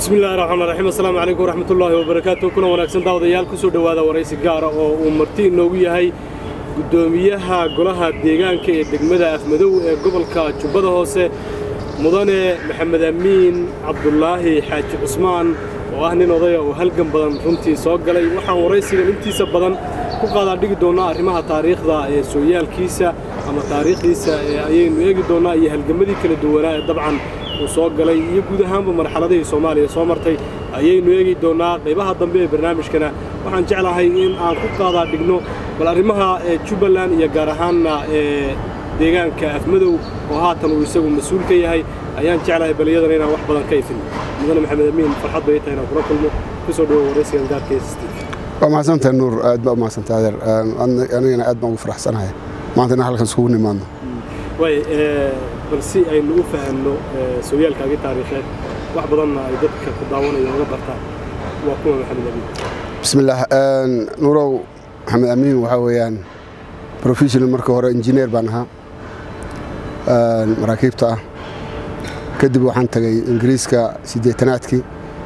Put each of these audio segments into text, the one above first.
bismillahi raxmaan raxiim assalaamu calaykum waraxmatullaahi wabarakaatu kuna wanaagsan daawadayaal ku soo dhowaada waraysi gaara oo uu marti inoogu yahay guddoomiyaha golaha deegaanka ee degmada afmadow ee gobolka jubbada hoose mudane maxamed amiin cabdulaahi xaaji cusmaan oo ah nin odaya oo halgan badan runtii soo galay waxaan waraysigan intiisa badan ku qaadaa dhigi doonnaa arrimaha taariikhda ee sooyaalkiisa ama taariikhdiisa ee ayaynu eegi doonnaa iyo halgamadii kala duwanaa ee dabcan uu soo galay iyo guud ahaanba marxaladihii soomaaliya soo martay ayaynu eegi doonnaa qaybaha dambe ee barnaamijkana waxaan jeclahay in aan ku qaadaa dhigno bal arrimaha ee jubbaland iyo gaar ahaanna ee deegaanka afmadow oo haatan uu isagu mas-uul ka yahay ayaan jeclahay bal iyadana inaan wax badan ka ifin mudane maxamed amiin farxad bay tahay inaan kula kulmo ku soo dhawo waraysigan gaarka st waa mahadsantahay nuur aad baa umahadsantahay adeer anigana aad baan ugu faraxsanahay maanta inaan halkan iskugu nimaadno waay bal si aynu u fahanno sooyaalkaagii taariikheed wax badanna ay dadka ku daawanaya uga bartaan waa kuma maxamed amiin bismillaah nuurow maxamed amiin waxaa weeyaan professional marka hore injineer baan ahaa maraakiibta ah kadib waxaan tagay ingiriiska siddeetanaadkii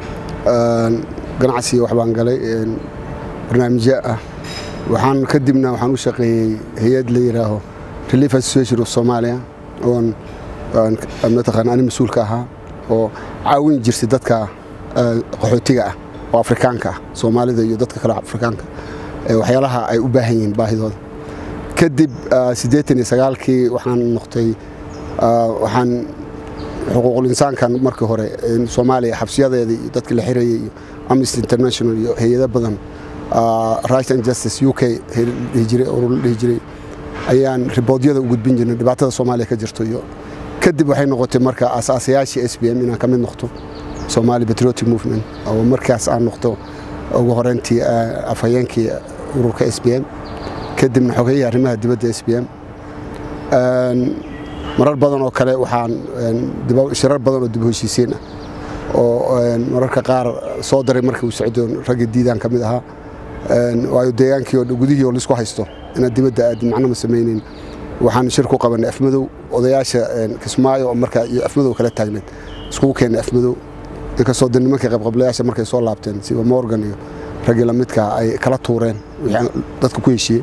ganacsiga wax baan galay barnaamijyo ah waxaan kadibna waxaan u shaqeeyey hay-ad la yidhaaho relief association of somalia oon mataqaana ani mas-uulka ahaa oo caawin jirtay dadka qaxootiga ah oo afrikaanka ah soomaalida iyo dadka kale afrikaanka waxyaalaha ay u baahan yihiin baahidooda kadib siddeetan iyo sagaalkii waxaan noqtay waxaan xuquuqul insaankan markii hore soomaaliya xabsiyadeeda iyo dadka la xirayay iyo amnesty international iyo hay-ado badan right and justice u k dhihi jiray urur la dhihi jiray ayaan riboodyada u gudbin jirnay dhibaatada soomaaliya ka jirto iyo kadib waxay noqotay marka asaasayaashii s b m inaan ka mid noqto somali patriotic movement oo markaas aan noqdo ugu horeyntii afhayeenkii ururka s b m kadibna xogayihii arrimaha dibadda s b m marar badan oo kale waxaan shirar badan oo dib heshiisiin ah oo mararka qaar soo daray markii uu socdo ragga diidaan ka mid ahaa waayo deegaankii oo gudihii oo laisku haysto inaad dibadda aad macnama samaynin waxaan shir ku qabanay afmadow odayaasha kismaayo oo markaa iyo afmadow kala taagneed iskugu keennay afmadow inkastoo de nimankii qabqablayaasha markay soo laabteen siba morgan iyo raggii lamidkaa ay kala tuureen wixii dadka ku heshiiyey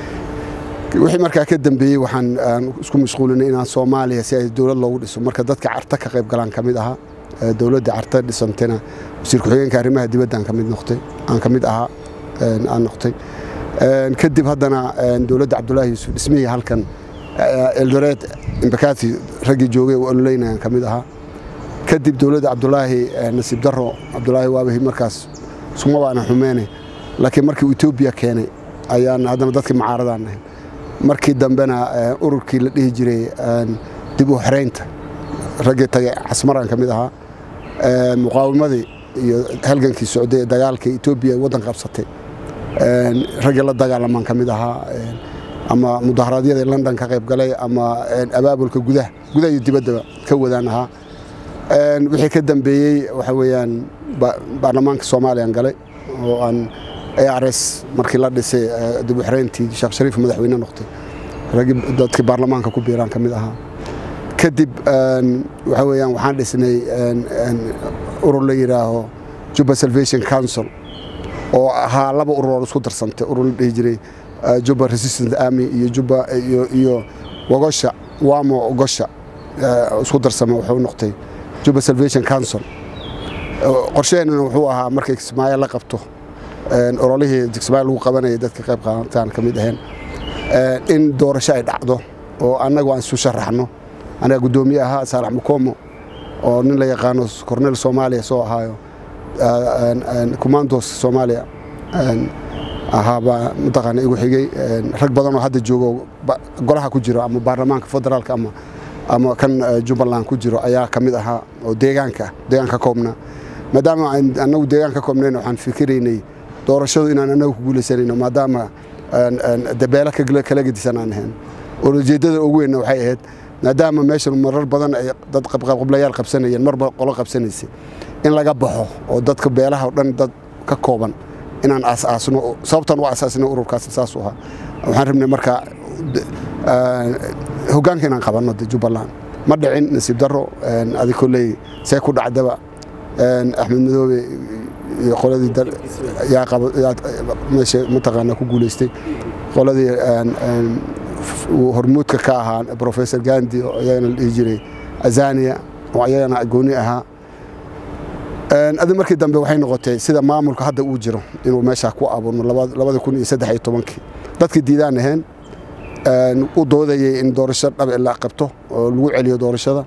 wixii markaa ka dambeeyey waxaan isku mashquulinay inaan soomaaliya si ay dowlad loogu dhiso marka dadka carta ka qayb galaan ka mid ahaa dowladda carta dhisantayna wasiir ku-xigeenka arrimaha dibadda aan ka mid noqtay aan ka mid ahaa aan noqtay kadib haddana dowladda cabdulaahi yuusuf dhismihii halkan eldoreed imbakati raggii joogay u ololeynayaan ka mid ahaa kadib dowladda cabdulaahi nasiib daro cabdulaahi waabahi markaas suma baana xumeene laakiin markii etoobiya keenay ayaan haddana dadkii macaaradaan nahay markii dambena ururkii la dhihi jiray dib u xiraynta raggii tagay casmaraan ka mid ahaa muqaawimadii iyo halgankii socday ee dagaalkii etoobiya ay waddan qabsatay raggii la dagaalamaan ka mid ahaa ama mudaharaadyada london ka qayb galay ama abaabulka gudaha gudaha iyo dibaddaba ka wadaan ahaa wixii ka dambeeyey waxa weeyaan baarlamaanka soomaaliyaan galay oo aan ars markii la dhisay dib u xirayntii sheekh shariif madaxweyne noqtay raggii dadkii baarlamaanka ku biiraan ka mid ahaa kadib waxa weeyaan waxaan dhisnay urur la yidhaaho juba salvation council oo ahaa laba urur oo isku darsantay urur la dhihi jiray juba resistant army iyo juba iyo wagosha wamo ogosha isku darsama wuxuu noqtay juba salvation council qorsheheennana wuxuu ahaa markay kismaayo la qabto ololihii kismaayo lagu qabanayay dadka qayb qaataan ka mid aheen in doorasho ay dhacdo oo annagu aan isu sharaxno anaga guddoomiye ahaa saalax mukomo oo nin la yaqaano cornel soomaaliya soo ahaayo commandos soomaaliya ahaabaa mataqaana igu xigay rag badan oo hadda joogo golaha ku jiro ama baarlamaanka federaalka ama ama kan jubbaland ku jiro ayaa ka mid ahaa oo deegaanka ah deegaan ka koobnaa maadaama annagu deegaan ka koobnayn waxaan fikiraynay doorashadu inaan annagu ku guulaysanayno maadaama dabeelo kala gedisan aan ahayn ulajeeddada ugu weynna waxay ahayd maadaama meeshan marar badan ay dad qabqablayaal qabsanayeen marba qolo qabsanaysay in laga baxo oo dadka beelaha o dhan dad ka kooban inaan aasaasno sababtaan u aasaasnay ururkaas saas u ahaa waxaan rabnay marka hoggaanka inaan qabanno de jubbaland ma dhicin nasiib darro adi kolley see ku dhacdaba axmed madoobe iyo qoladii yaa qaba meesha mataqaanaa ku guulaystay qoladii hormuudka ka ahaa professor gandi oo ayagana la dhihi jiray azania oo ayagana gooni ahaa adi markii dambe waxay noqotay sida maamulka hadda uu jiro inuu meeshaa ku abuurmo labada kun iyo saddex iyo tobankii dadkii diidaan ahayn u doodayay in doorasho dhabe la qabto oo lagu celiyo doorashada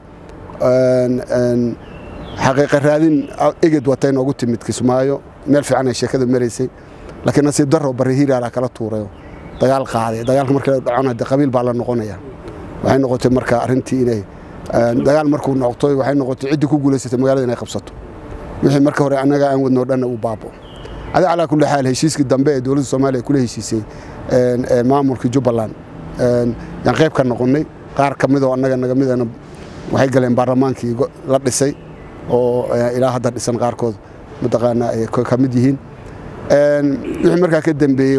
xaqiiqa raadin eged watay noogu timid kismaayo meel fiican ay sheekada maraysay laakiin nasiib darro barre hiiraala kala tuurayo dagaal qaaday dagaalka markii la dhacona de qabiil baa la noqonaya waxay noqotay marka arrintii inay dagaal markuu noqtoy waxay noqotay ciddii ku guulaysatay magaalada inay qabsato wixii marka hore annaga aan wadnoo dhanna uu baabo adi calaa kulli xaal heshiiskii dambe ee dowladda soomaaliya kula heshiisay maamulkii jubbaland yaan qayb ka noqonnay qaar ka midoo annaga naga midana waxay galeen baarlamaankii la dhisay oo ilaa hadda dhisan qaarkood mataqaanaa ay ka mid yihiin wixii markaa ka dambeeyey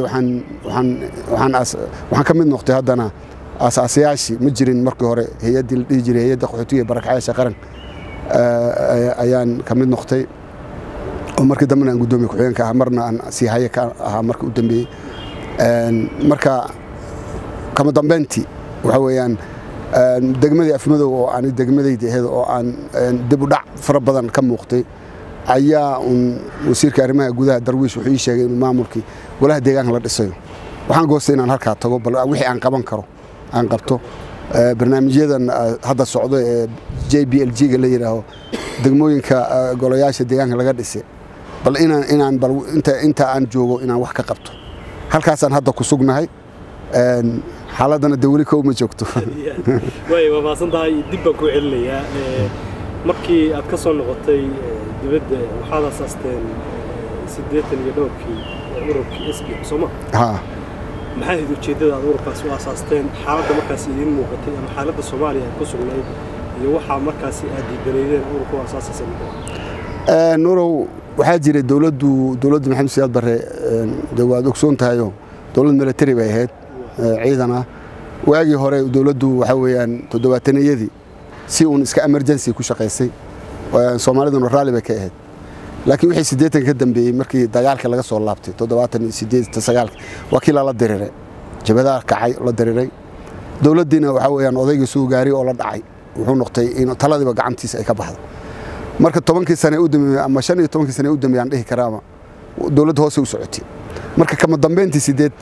waxaan ka mid noqtay haddana aasaasayaashii ma jirin markii hore hay-addii la dhihi jiray hay-adda qaxootiga barakacayaasha qaran ayaan ka mid noqtay oo markii dambena aan guddoomiye ku-xigeenka ahaa marna aan sii haye ka ahaa markii u dambeeyey marka kama dambeyntii waxa weeyaan degmadii afmadow oo aan degmadayda ahayd oo aan dib u dhac fara badan ka muuqtay ayaa un wasiirka arrimaha gudaha darwiish wuxuu ii sheegay inuu maamulkii golaha deegaanka la dhisayo waxaan goostay inaan halkaa tago bal wixii aan qaban karo aan qabto barnaamijyadan hadda socdo ee j b l g-ga la yidhaaho degmooyinka golayaasha deegaanka laga dhisay bal inaan inaan bal inta inta aan joogo inaan wax ka qabto halkaasaan hadda ku sugnahay xaaladana de weli kow ma joogto way waa maasan tahay dib baan ku celinayaa markii aad ka soo noqotay dibadda waxaad asaasteen siddeetan iyo dhowrkii ururkii s b m sooma ha maxay ahayd ujeeddada aad ururkaasi u asaasteen xaaladda markaasi idiin muuqatay ama xaaladda soomaaliya ay ku sugnayd iyo waxaa markaasi aad diidanaydeen ururka u asaasaysa nurow waxaa jiray dowladdu dowladda maxamed siyaad barre de waad ogsoon tahayo dowlad military bay ahayd ciidan ah waagii hore dowladdu waxaa weeyaan toddobaataniyadii si uun iska emergency ku shaqaysay soomaaliduna raalli bay ka ahayd laakiin wixii siddeetan ka dambeeyey markii dagaalka laga soo laabtay toddobaatan iyo siddeed sagaalka waa kii lala diriray jabadaha kacay la diriray dowladdiina waxaa weeyaan odaygii suu gaari oo la dhacay wuxuu noqtay in taladiiba gacantiisa ay ka baxdo marka tobankii sane u dambeeyey ama shan iyo tobankii sane u dambeeyey aan dhihi karaama dowladda hoose u socotay marka kama dambeyntii sideed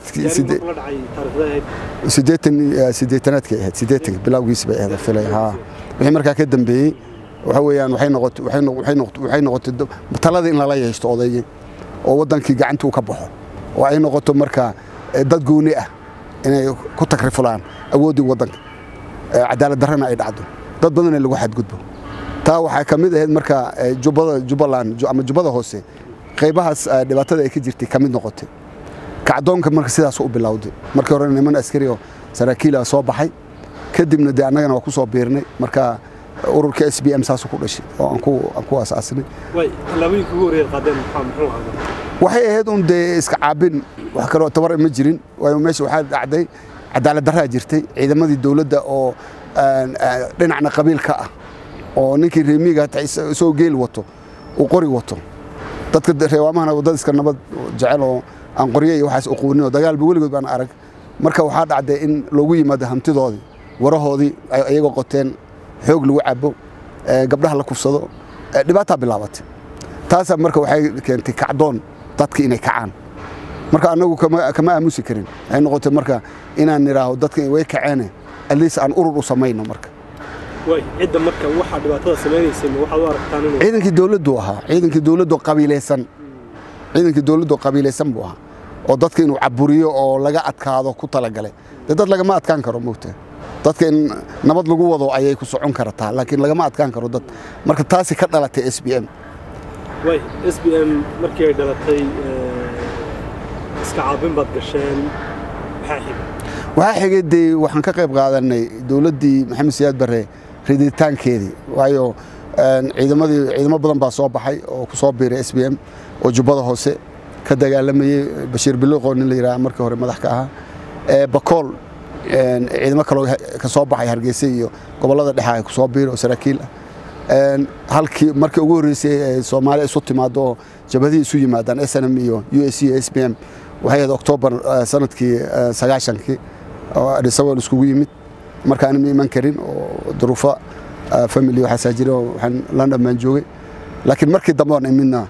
sideetan sideetanaadkay ahayd sideetanka bilowgiisi bay ahayd filay haa wixii markaa ka dambeeyey waxa weeyaan waxay noqotay waxay noqotay waxay noqotay taladii in lala yeeshto odaygii oo waddankii gacantii uu ka baxo oo ay noqoto marka dad gooni ah inay ku takrifulaan awooddii waddanka cadaalad darrana ay dhacdo dad badan in lagu xadgudbo taa waxaa ka mid ahayd marka jubbada jubbaland ama jubbada hoose qaybahaas dhibaatada ay ka jirtay ka mid noqotay kacdoonka marka sidaas u bilowday markii hore niman askari oo saraakiila soo baxay kadibna dee annagana waa ku soo biirnay marka ururka s b m saas ku dhashay oo aan ku asaasnay waxay ahayd un dee iska caabin wax kaloo tabar ma jirin waayo meesha waxaa dhacday cadaalad darraa jirtay ciidamadii dowladda oo dhinacna qabiil ka ah oo ninkii reemiga hataa isagoo geel wato uu qori wato dadka reewaamahana waddada iska nabad jecel oo aan qoryo iyo waxaas uquunin oo dagaalba weligood baan arag marka waxaa dhacday in loogu yimaado hantidoodii warahoodii iyagoo qoteen xoog lagu cabo gabdhaha la kufsado dhibaataa bilaabatay taasaa marka waxay keentay kacdoon dadka inay kacaan marka annagu kama aamusi karin waxay noqotay marka inaan nidhaaho dadka way kaceene atleast aan urur u samayno marka cidda marka waxaa dhibaatada samaynaysay waxaad u aragtaan inuu ciidankii dowladdu ahaa ciidankii dowladdu qabiilaysan ciidankii dowladdu qabiilaysan buu ahaa oo dadka inuu caburiyo oo laga adkaado ku talagalay dee dad lagama adkaan karo moogtaa dadka in nabad lagu wado ayay ku socon kartaa laakiin lagama adkaan karo dad marka taasi ka dhalatay s b m way s b m markii ay dhalatay iska caabin baad gasheen maxaa xigay waxaa xigay dee waxaan ka qayb qaadanay dowladdii maxamed siyaad barre riditaankeedii waayo ciidamadii ciidamo badan baa soo baxay oo ku soo biiray s b m oo jubbada hoose ka dagaalamayey bashiir biliqoo nin la yidhaha markii hore madax ka ahaa bakool ciidamo kaloo ka soo baxay hargeysa iyo gobollada dhexa ay ku soo biiray oo saraakiil ah halkii markii ugu horreysay soomaaliya isu timaado oo jabhadihii isu yimaadaan s n m iyo u s c iyo s b m waxay ahayd oktoobar sanadkii sagaashankii oo adhisabol iskugu yimid marka anima iman karin oo duruufo family waxaasaa jira oo waxaan london baan joogay laakiin markii dambe oon imidna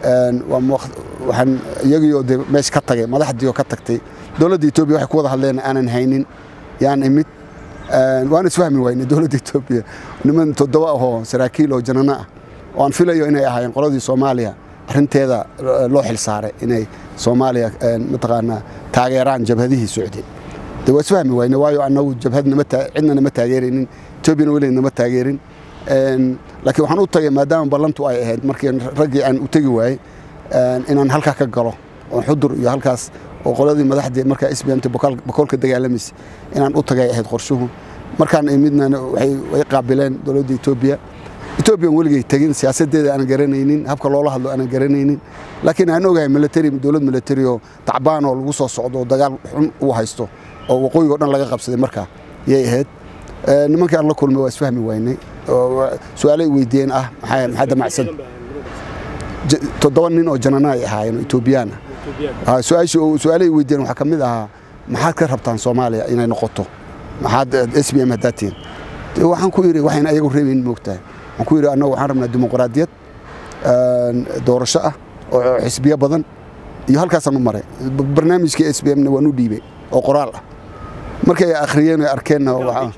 waxaan iyagiioo de meesha ka tagay madaxdii oo ka tagtay dowladda etoobiya waxay ku wada hadleen aanan haynin yaan imid waan isfahmi wayne dowladda etoobiya niman toddoba ahoo saraakiil oo janano ah oo aan filayo inay ahaayeen qoladii soomaaliya arrinteeda loo xil saaray inay soomaaliya mataqaanaa taageeraan jabhadihii socday de waa isfahmi wayne waayo annagu jabhad cidna nama taageeraynin etoobiyana weli nama taageerin laakiin waxaan u tagay maadaama ballantu ay ahayd markii raggii aan u tegi waayey inaan halkaa ka galo oo xudur iyo halkaas oo qoladii madaxdii markaa sbmt bakoolka dagaalamaysa inaan u tagay ahayd qorshuhu markaan imidna way qaabileen dowladda etoobiya etoobiyan weligay tegin siyaasadeeda aanan garanaynin habka loola hadlo aanan garanaynin laakiin aan ogahay military dowlad military oo tacbaan oo lagu soo socdo oo dagaal xun uu haysto oo waqooyiga o dhan laga qabsaday markaa yay ahayd nimankii aan la kulmay waa isfahmi waynay su-aalay weydiiyeen ah maxaa damacsan toddoba nin oo janana ay ahaayeen oo etoobiyaan ah su-aalay weydiiyeen waxaa ka mid ahaa maxaad ka rabtaan soomaaliya inay noqoto maxaad s b m haddaad tihin waxaan ku yidhi waxayna ayagu reebayn moogtahay waxaan ku yidhi annagu waxaan rabnaa dimuqraadiyad doorasho ah oo xisbiyo badan iyo halkaasaan u maray barnaamijkii s b mna waan u dhiibay oo qoraal ah markay akhriyeen ay arkeenna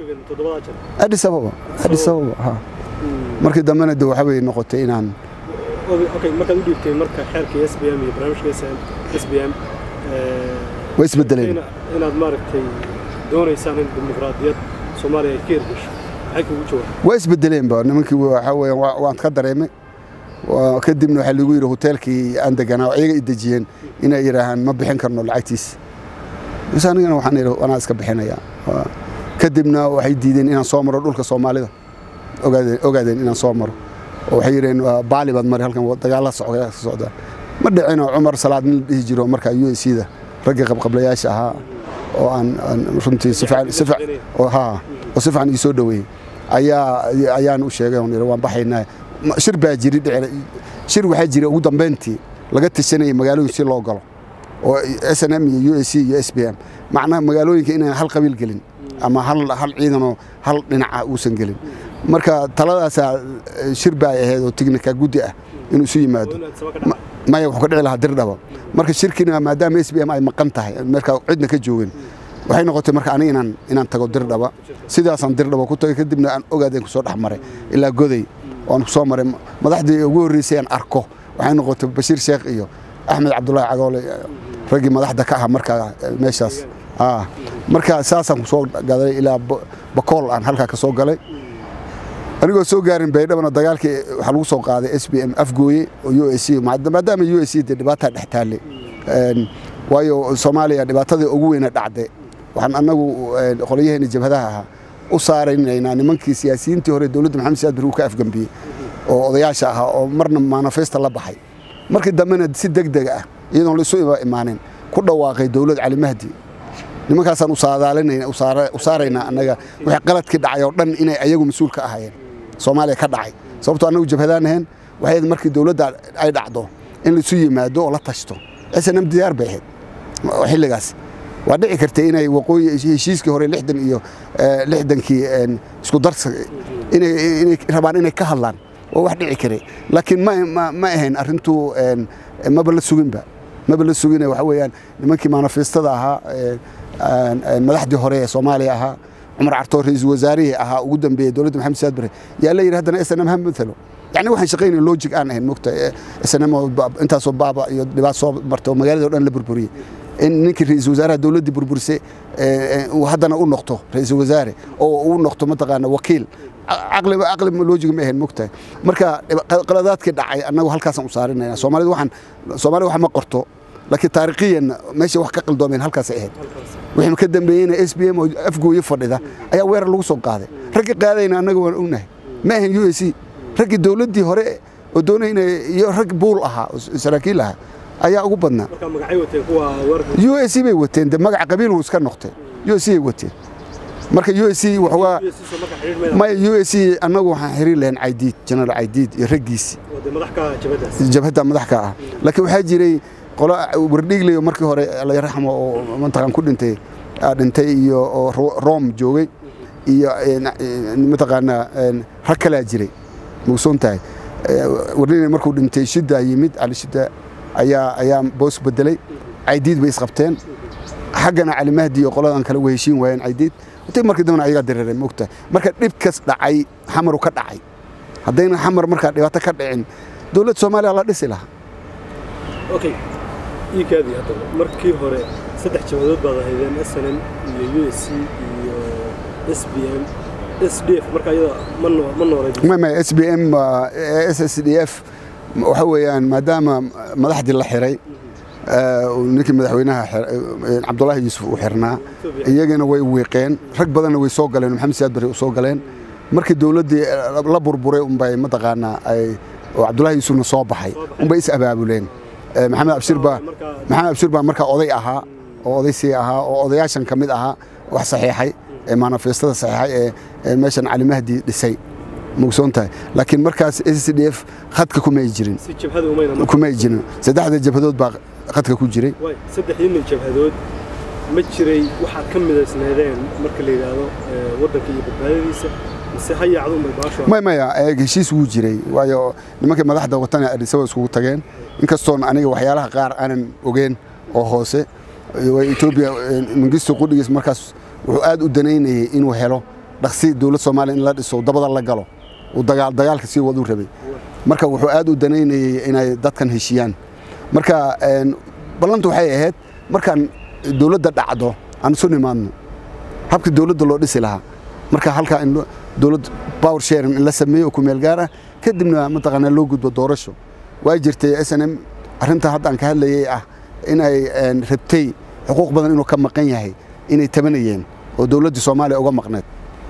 adis ababa adis ababa ha markii dambena de waxa bay noqotay inaan markaad u dhiibtay marka xeerka s b m iyo barnaamijka s b m way isbedeleen inaad maaragtay doonaysaan in dimuqraadiyad soomaaliya ay ka hirgasho maxay kugu jawaab way isbedeleenba nimankii waxa weeyaan waan ka dareemay kadibna waxaa lagu yidhi hoteelkii aan deganaa oo iyaga i dejiyeen inay yidhaahaan ma bixin karno lacagtiisa bas anigana waxaan idhi anaa iska bixinaya kadibna waxay diideen inaan soo maro dhulka soomaalida ogaadeen inaan soo maro oo waxay yidheen baali baad mari halkan dagaalla socda ma dhicino cumar salaad nin dhihi jiro markaa u s da raggii qabqablayaasha ahaa oo aan runtii si fiican ii soo dhoweeyey ayaan u sheegay on waan baxaynaa shir baa jiri shir waxaa jira ugu dambayntii laga tashanayay magaalooyin si loo galo oo s n m iyo u s c iyo s b m macnaha magaalooyinka inaan hal qabiil gelin ama hal ciidanoo hal dhinaca uusan gelin marka taladaasaa shir baa ahayd oo tignika guddi ah inuu isu yimaado maya wuxuu ka dhici lahaa dirdhaba marka shirkina maadaama s b m ay maqan tahay marka cidna ka joogin waxay noqotay marka aniga inaan inaan tago dirdhaba sidaasaan dirdhaba ku tagay kadibna aan ogaadeen kusoo dhex maray ilaa goday oan kusoo maray madaxdii ugu horreysay aan arko waxay noqotay bashiir sheekh iyo axmed cabdullaahi cagoole raggii madaxda ka aha markaa meeshaas marka saasaan kusoo gaday ilaa bakool aan halkaa ka soo galay anigoo soo gaarin baydhabana dagaalkii waxaa lagu soo qaaday s b m afgooye oo u s c maadaama u s c dee dhibaataa dhex taalle waayo soomaaliya dhibaatadii ugu weyna dhacday waxaan annagu qolyaheena jabhadaha ahaa u saaraynaynaa nimankii siyaasiyiintii hore dowladda maxamed siyaad bari uu ka afgambiyey oo odayaasha ahaa oo marna manifesta la baxay markii dambena si deg deg ah iyadoon la isu imaanin ku dhawaaqay dowlad cali mahdi nimankaasaan u saaraynaa annaga wixii qaladkii dhacay oo dhan inay ayagu mas-uul ka ahaayeen soomaaliya ka dhacay sababtoo annagu jabhadaan ahayn waxay markii dowladda ay dhacdo in laisu yimaado oo la tashto s n m diyaar bay ahayd xilligaas waa dhici kartay inay waqooyi heshiiskii hore lixdan iyo lixdankii isku darsa inay rabaan inay ka hadlaan oo wax dhici karay laakiin ma ahayn arrintuu maba la suginba maba la sugine waxa weeyaan nimankii manifestada ahaa madaxdii hore ee soomaaliya ahaa cumar cartoor ra-iisul wasaarihii ahaa ugu dambeeyey dowladda maxamed siyaad bare yaa la yidhi haddana s n m ha matalo yani waxaan shaqaynaya logic aan ahayn mogta s n m intaasoo baaba iyo dhibaat soo martay oo magaalada o dhan la burburiyey in ninkii ra-iisul wasaaraha dowladdii burburisay uu haddana u noqto ra-iisul wasaare oo uu noqto mataqaana wakiil caqli caqli logiga ma ahayn mogtahay marka qaladaadkii dhacay annagu halkaasaan u saarinayna soomaalida waxaan soomaalida wax ma qorto laakiin taariikhiyan meesha wax ka qaldoomeen halkaasay ahayd wixii ka dambeeyeyna s b m oo afgooye fadhida ayaa weerar lagu soo qaaday raggii qaadayna annaga waan ognahay ma ahayn u s c raggii dowladdii hore oo doonayna iyo rag buul ahaa saraakiil ahaa ayaa ugu badnaa u s c bay wateen de magaca qabiil uu iska noqtay u s c bay wateen marka u s c waxoogaa maya u s c annagu waxaan xiriir lahayn caydiid jenaraal caydiid iyo raggiisi jabhadda madax ka ah laakiin waxaa jiray qolo wardhiiglayo markii hore layraxmo oo mataqaan ku dhintay dhintay iyo oo room joogay iyo mataqaanaa rag kalaa jiray mugsoon tahay wardhiiglay markuu dhintay shiddaa yimid cali shidda ayaa ayaa boos bedelay caydiid bay isqabteen xaggana cali mahdi iyo qoladan kale way heshiin waayeen caydiid intay markii dambena ayagaa dareereen moogtahay marka dhibkas dhacay xamaru ka dhacay haddayna xamar markaa dhibaato ka dhicin dowladda soomaaliya la dhisi lahaa okay iikaadii haddaba markii hore saddex jabadood baad ahaydeen s n m iyo u s c iyo s b m s d f marka iyada ma nooleed s b m s s d f waxa weeyaan maadaama madaxdii la xiray ninkii madaxweynaha cabdulaahi yuusuf uu xirnaa iyagana way wiiqeen rag badanna way soo galeen maxamed siyaad bari u soo galeen markii dowladdii la burburay unbay mataqaanaa ay oo cabdulaahi yuusufna soo baxay unbay is abaabuleen maxamed abshir baa maxamed abshir baa markaa oday ahaa oo oday sii ahaa oo odayaashan ka mid ahaa wax saxiixay ee manifestada saxiixay ee meeshan cali mahdi dhisay mugsoon tahay laakiin markaas s d f khadka kumay jirin kumay jirin saddexda jabhadood baa khadka ku jiray saddexdiina jabhadood ma jiray waxaad ka midaysneedeen marka la yidhaahdo waddanka iyo badbaadadiisa mise ha yaacdunbay baasho may maya heshiis wuu jiray waayo nimankii madaxda watana adhisawa iskugu tageen inkastoon aniga waxyaalaha qaar aanan ogeen oo hoose etoobiya mangisto qudhigiis markaas wuxuu aad u danaynayay inuu helo dhaqsi dowlad soomaaliya in la dhiso dabada la galo uu dagaal dagaalka sii waduu rabay marka wuxuu aad u danaynayay inay dadkan heshiyaan marka ballantu waxay ahayd markaan dowladda dhacdo aan isu nimaadno habkii dowladda loo dhisi lahaa marka halkaa in dowlad power sharing in la sameeyo oo ku meel gaar ah kadibna mataqaanaa loo gudbo doorasho waa jirtay s n m arrintaa hadda aan ka hadlayay ah inay rabtay xuquuq badan inuu ka maqan yahay inay tabanayeen oo dowladdii soomaaliya uga maqneed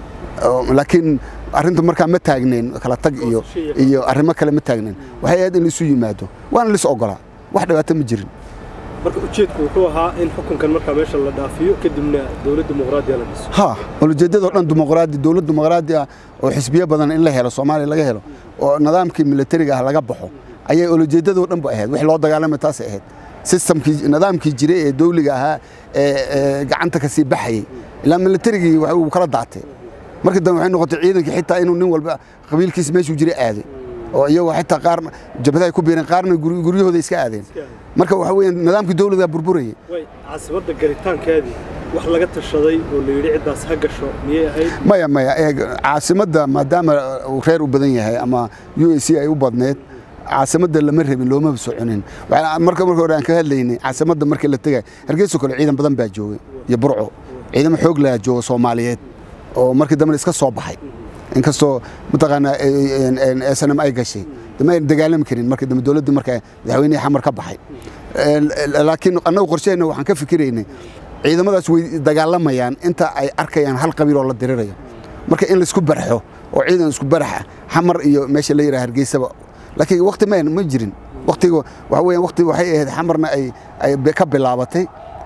laakiin arrinta markaa ma taagnayn kala tag iyo iyo arrimo kale ma taagnayn waxay ahayd in laisu yimaado waana lis ogolaa wax dhibaato ma jirin marka ujeedku wuxuu ahaa in xukunkan markaa meesha la dhaafiyo kadibna dowlad dimuqraadiya la dhiso ha ulajeedadoo dhan dimuqraadi dowlad dimuqraadi ah oo xisbiyo badan in la helo soomaaliya laga helo oo nidaamkii militariga ah laga baxo ayay ulajeedadoo dhan ba ahayd wix loo dagaalamay taasay ahayd sistamkii nidaamkii jiray ee dawliga ahaa ee gacanta ka sii baxayay ilaa militarigii uu kala daatay markii dambe waxay noqotay ciidankii xitaa inuu nin walba qabiilkiisa meeshuu jiray aaday oo iyagoo xitaa qaar jabhadahay ku biireen qaarna guryahooda iska aadeen marka waxa weeyaan nidaamkii dawladda burburayay caasimadda galitaankeedii wax laga tashaday oo la yidhi ciddaas ha gasho miyay ahayd maya maya caasimadda maadaama uu reer u badan yahay ama u a c ay u badneed caasimadda lama rabin loomaba soconin marka marka hore aan ka hadlaynay caasimadda markii la tegay hargeysa kale ciidan badan baa joogay iyo burco ciidamo xoog laha jooga soomaaliyeed oo markii dambena iska soo baxay inkastoo mataqaanaa snm ay gashay dama ayna dagaalami karin markii dambe dowladdii marka madaxweynihii xamar ka baxay laakiin annagu qorshaheenna waxaan ka fikiraynay ciidamadaas way dagaalamayaan inta ay arkayaan hal qabiil oo la dirirayo marka in laisku barxo oo ciidan isku baraxa xamar iyo meesha la yidhaha hargeysaba laakiin wakti ma ma jirin waktiga waxa weeyaan wakti waxay ahayd xamarna ay ay ka bilaabatay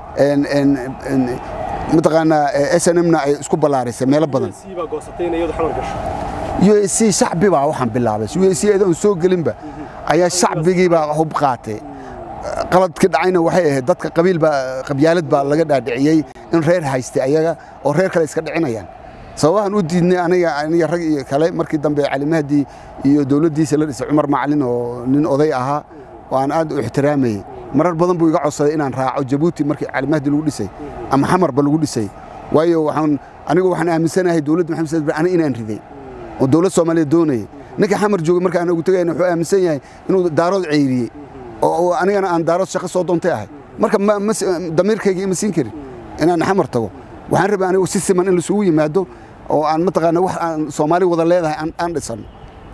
mataqaanaa s n mna ay isku ballaarisay meelo badan u a c shacbi baa waxaan bilaabay u a c adoon soo gelinba ayaa shacbigii baa hub qaatay qaladkii dhacayna waxay ahayd dadka qabiil baa qabyaalad baa laga dhaadhiciyey in reer haystay ayaga oo reer kale iska dhicinayaan sababahan u diidnay aniga aniga rag iyo kale markii dambe cali mahdi iyo dowladdiisa la dhisay cumar macalin oo nin oday ahaa oo aan aad u ixtiraamayey marar badan buu iga codsaday inaan raaco jabuuti markii cali mahdi lagu dhisay ama xamarba lagu dhisay waayo waxaan anigu waxaan aaminsanahay dowladda maxamed saad ani inaan riday oo dowlad soomaaliya doonayay ninka xamar joogay marka aan ugu tegayna wuxuu aaminsan yahay inuu daarood ceyriyey oo anigana aan daarood shaqo soo doontay ahay marka damiirkayga ima siin karin inaan xamar tago waxaan rabay anigu si siman in laisugu yimaado oo aan mataqaana wax aan soomaali wada leedahay aan dhisano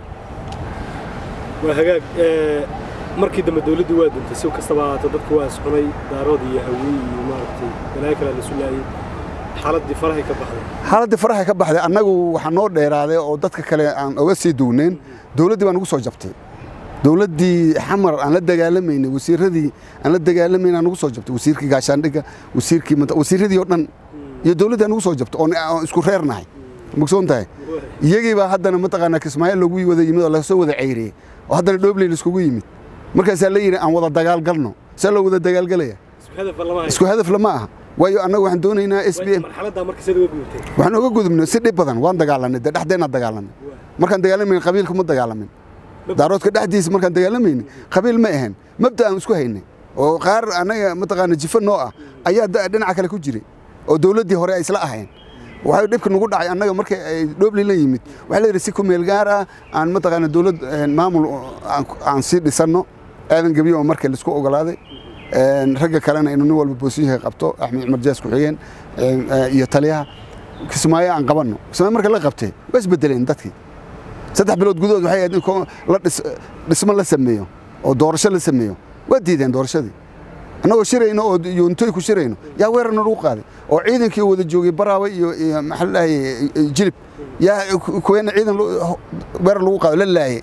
waa hagaag markii dambe dowladdii waa duntay si kastaba ahaata dadka waa iscunay daarood iyo hawiy iyo maaragtay balaayo kale la sulaayey xaaladdii farahay ka baxday xaaladdii farahay ka baxday annagu waxaa noo dheeraaday oo dadka kale aan oga sii duwneyn dowladdii baa nagu soo jabtay dowladdii xamar aan la dagaalamaynay wasiiradii aan la dagaalamayn aan nagu soo jabtay wasiirkii gaashaandhigga wasiirkii wasiiradii oo dhan iyo dowladda nagu soo jabto oon isku reernahay mogsoon tahay iyagii baa haddana mataqaanaa kismaayo loogu wada yimid oo lasoo wada ceyriyey oo haddana dhobley laiskugu yimid markaasaa la yidhi aan wada dagaalgalno see loo wada dagaalgalaya isku hadaf lama aha waayo annaga waxaan doonaynaa s b m waxaan oga gudubnay si dhib badan waan dagaalanay dee dhexdeenna dagaalanay markaan dagaalamayna qabiilka ma dagaalamin daaroodka dhexdiisa markaan dagaalamayna qabiil ma ahayn mabda aan isku haynay oo qaar annaga mataqaana jifo noo ah ayaa dhinaca kale ku jiray oo dowladdii hore ay isla ahayn waxay dhibka nagu dhacay annaga markay ay dhoobli la yimid waxaa la yidhi si ku meel gaar ah aan mataqaana dowlad maamul aan sii dhisanno aadan gebiyo oo markii laisku ogolaaday ragga kalena inuu nin walba boosiyinka qabto axmed cumar jaas ku-xigeen iyo taliyaha kismaayo aan qabanno kismaayo marka la qabtay waa isbedeleen dadkii saddex bilood gudahood waxay ahayd in la dhismo la sameeyo oo doorasho la sameeyo waa diideen doorashadii annagoo shirayno oo yoontoy ku shirayno yaa weerarna lagu qaaday oo ciidankii wada joogay baraawe iyo maxaa la dhahay jilib yaa kuweena ciidan weerar lagu qaado la laayay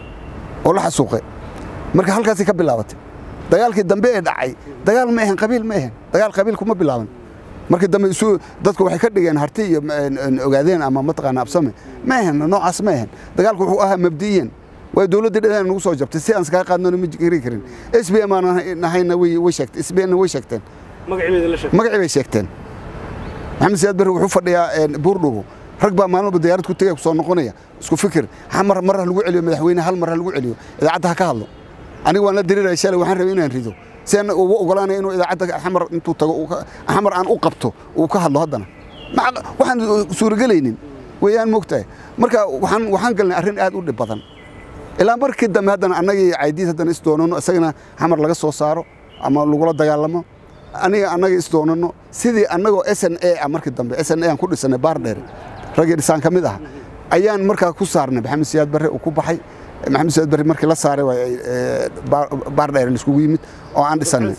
oo la xasuuqay marka halkaasay ka bilaabatay dagaalkii dambe ee dhacay dagaal ma ahan qabiil ma ahan dagaal qabiil kuma bilaaban markii dambe isu dadku waxay ka dhigeen harti iyo ogaadeen ama mataqaana absame ma ahan noocaas ma ahan dagaalku wuxuu ahaa mabdiyan way dowladdii dhadaan nagu soo jabtay si aan iskaga qaadnona ma gari karin s b m aan nahayna way sheegtay s b n way sheegteen magacii bay sheegteen maxamed siyaad barre wuxuu fadhiyaa buurdhubo rag baa maalin walba diyaarad ku tegaya kusoo noqonaya isku fikir mar mar ha lagu celiyo madaxweyne hal mar ha lagu celiyo idaacadda ha ka hadlo aniga waan la diriraya shalay waxaan rabay inaan rido si aan ugu ogolaanaya inuu idaacadda xamar intuu tago xamar aan u qabto uu ka hadlo haddana waxaan suuragelaynin weeyaan moogtahay marka waxaan waxaan galnay arrin aad u dhib badan ilaa markii dambe haddana annagii caydiid haddana isdoonano isagana xamar laga soo saaro ama lagula dagaalamo aniga annaga isdoonano sidii annagoo s n a ah markii dambe s n a aan ku dhisanay baardheere raggii dhisaan ka mid ah ayaan markaa ku saarnay maxamed siyaad barre uu ku baxay maxamed siyaad barre markii la saaray waa baardheere laiskugu yimid oo aan dhisanay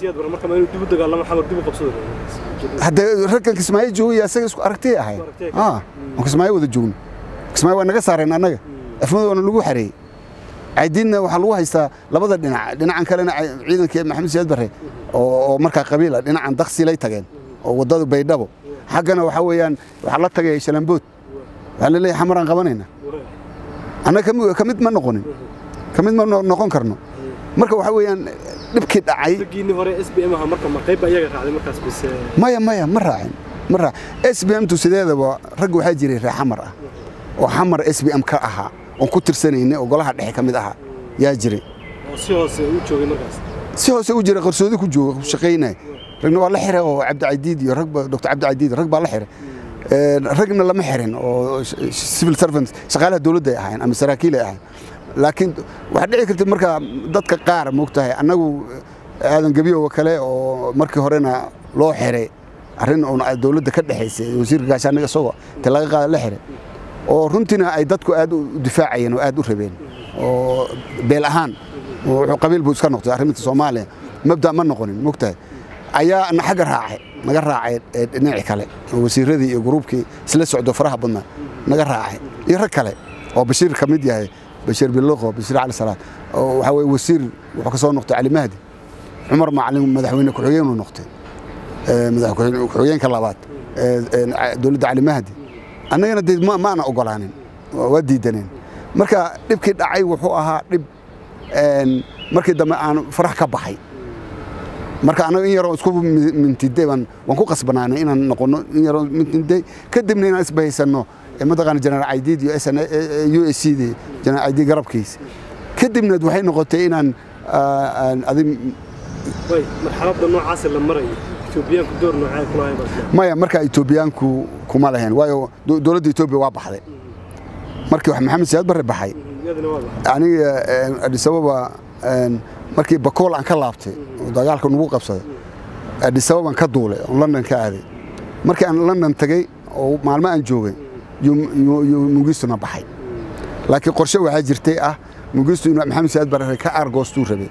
haddee raggan kismaayo joogaya isaga isku aragtiyay ahay aan kismaayo wada joogno kismaayo waa naga saareen annaga afmadoona lagu xareeyey caydiidna waxaa lagu haystaa labada dhinac dhinacan kalena ciidankii maxamed siyaad barre oo markaa qabiila dhinacan daksilay tageen oo waddada baydhabo xaggana waxaa weeyaan waxaa la tagay shalambood waxaa la leeyahay xamaraan qabanayna annaga ka mid ma noqonin ka mid ma noqon karno marka waxaa weeyaan dhibkii dhacay maya maya ma raacin ma raac s b m tu sideedaba ragga waxaa jiray reer xamar ah oo xamar s b m ka ahaa oon ku tirsanayna oo golaha dhexe ka mid ahaa yaa jiray si hoose u joogay markaas si hoose u jira qarsoodi ku jooga ku shaqaynaya ragna waa la xiray oo cabdicadiid iyo ragba doctor cabdicadiid rag baa la xiray ragna lama xirin oo civil servants shaqaalaha dowladda ay ahayn ama saraakiil ay ahayn laakiin waxaa dhici karta marka dadka qaar moogtahay annagu aadan gebiyowa kale oo markii horena loo xiray arrin uun dowladda ka dhexaysay wasiirka gaashaaniga isagoo inta laga qaada la xiray oo runtiina ay dadku aad u difaacayeen oo aad u rabeen oo beel ahaan wuxuu qabiil buu iska noqday arrinta soomaaliya mabda ma noqonin mogtahay ayaa na xagga raacay naga raacay dhinaci kale oo wasiiradii iyo gruubkii isla socdo faraha badnaa naga raacay iyo rag kale oo bashiir ka mid yahay bashiir biloqo bashiir cali salaad oo waxaa weye wasiir wuxuu ka soo noqday cali mahdi cumar macalin madaxweyne ku-xigeenuu noqday madaxweyne ku-xigeenka labaad dowladda cali mahdi annagana dee maana ogolaanin waa diidaneen marka dhibkii dhacay wuxuu ahaa dhib markii dambe aan farax ka baxay marka annaga in yaroo isku mintiday baan waan ku qasbanaanay inaan noqono in yaroo mintiday kadibna inaan isbahaysanno mataqaana jeneraal caydiid iyo sn u s c dii jeneraal caydiid garabkiisa kadibna waxay noqotay inaan adi marxaladda noocaas la marayo etoobiyaanku door noocee ku lahayn maya markaa etoobiyaanku kuma lahayn waayo dowladda etoobiya waa baxday markii maxamed siyaad barre baxay aniga adisababa markii bakool aan ka laabtay oo dagaalka nagu qabsaday adisababaan ka duulay oon london ka aaday markii aan london tagay oo maalmo aan joogay yuu mugistuna baxay laakiin qorshe waxaa jirtay ah mugistu inuu maxamed siyaad barre ka aargoostuu rabay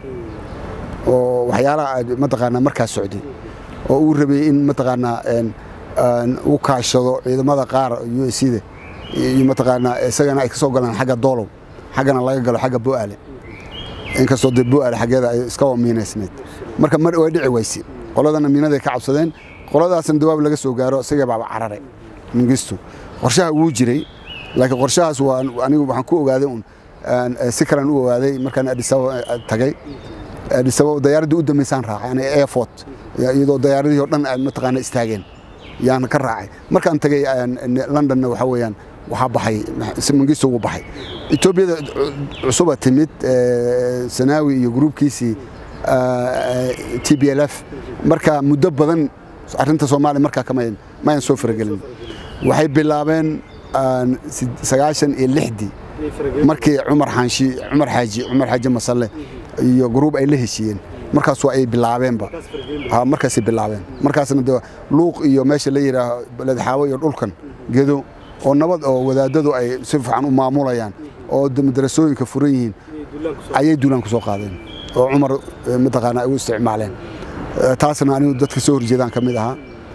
oo waxyaalaha mataqaanaa markaas socday oo uu rabay in mataqaanaa uu kaashado ciidamada qaar u s da iyo mataqaanaa isagana ay ka soo galaan xagga doolow xaggana laga galo xagga bo'aale inkastoo dee bo'aale xaggeeda ay iska miinaysnayd marka mar way dhici weyse qoladana miinaday ka cabsadeen qoladaasna dawaab laga soo gaaro isaga baaba cararay mingistu qorshaha wuu jiray laakiin qorshahaas waa anigu waxaan ku ogaaday un si kalen u ogaaday markaan adisababa tagay adisababa dayaaraddii u dambaysaan raacay aniga airfort iyadoo dayaaradihii o dhan mataqaana istaageen yaan ka raacay markaan tagay londonna waxa weeyaan waxaa baxay mangisto wuu baxay etoobiyada cusuba timid sanaawi iyo gruubkiisii t b l f marka muddo badan arrinta soomaaliya markaa kama mayan soo faragelin waxay bilaabeen sagaashan iyo lixdii markii cumar xaanshi cumar xaaji cumar xaaji masalle iyo gruub ay la heshiiyeen markaas ay bilaabeenba markaasay bilaabeen markaasna de luuq iyo meesha la yidhaaho ledxaawo iyo dhulkan gedo oo nabad oo wadaadadu ay si fiican u maamulayaan oo madarasooyinka furan yihiin ayay duulaan ku soo qaadeen oo cumar mataqaana ay u isticmaaleen taasna anigu dadka soo horjeedaan ka mid ahaa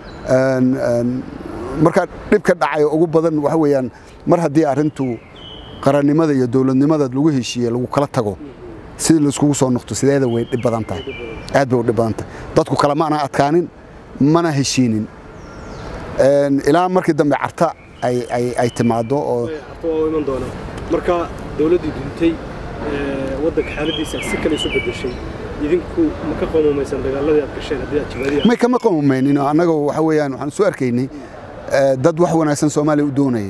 marka dhibka dhacay ugu badan waxa weeyaan mar haddii arrintu qarannimada iyo dowladnimada lagu heshiiye lagu kala tago sidii laiskugu soo noqto sideeda way dhib badan tahay aad bay u dhib badan tahay dadku kale ma ana adkaanin mana heshiinin ilaa markii dambe carta ay timaado oo iman doona marka dowladdii duntay waddanka xaaladiisa si kale isu bedeshay idinku ma ka qomumaysan dagaaladii aad gasheen haddii aad jibaadiya may kama qomumaynin annaga waxa weeyaan waxaan soo arkaynay dad wax wanaagsan soomaaliya u doonayay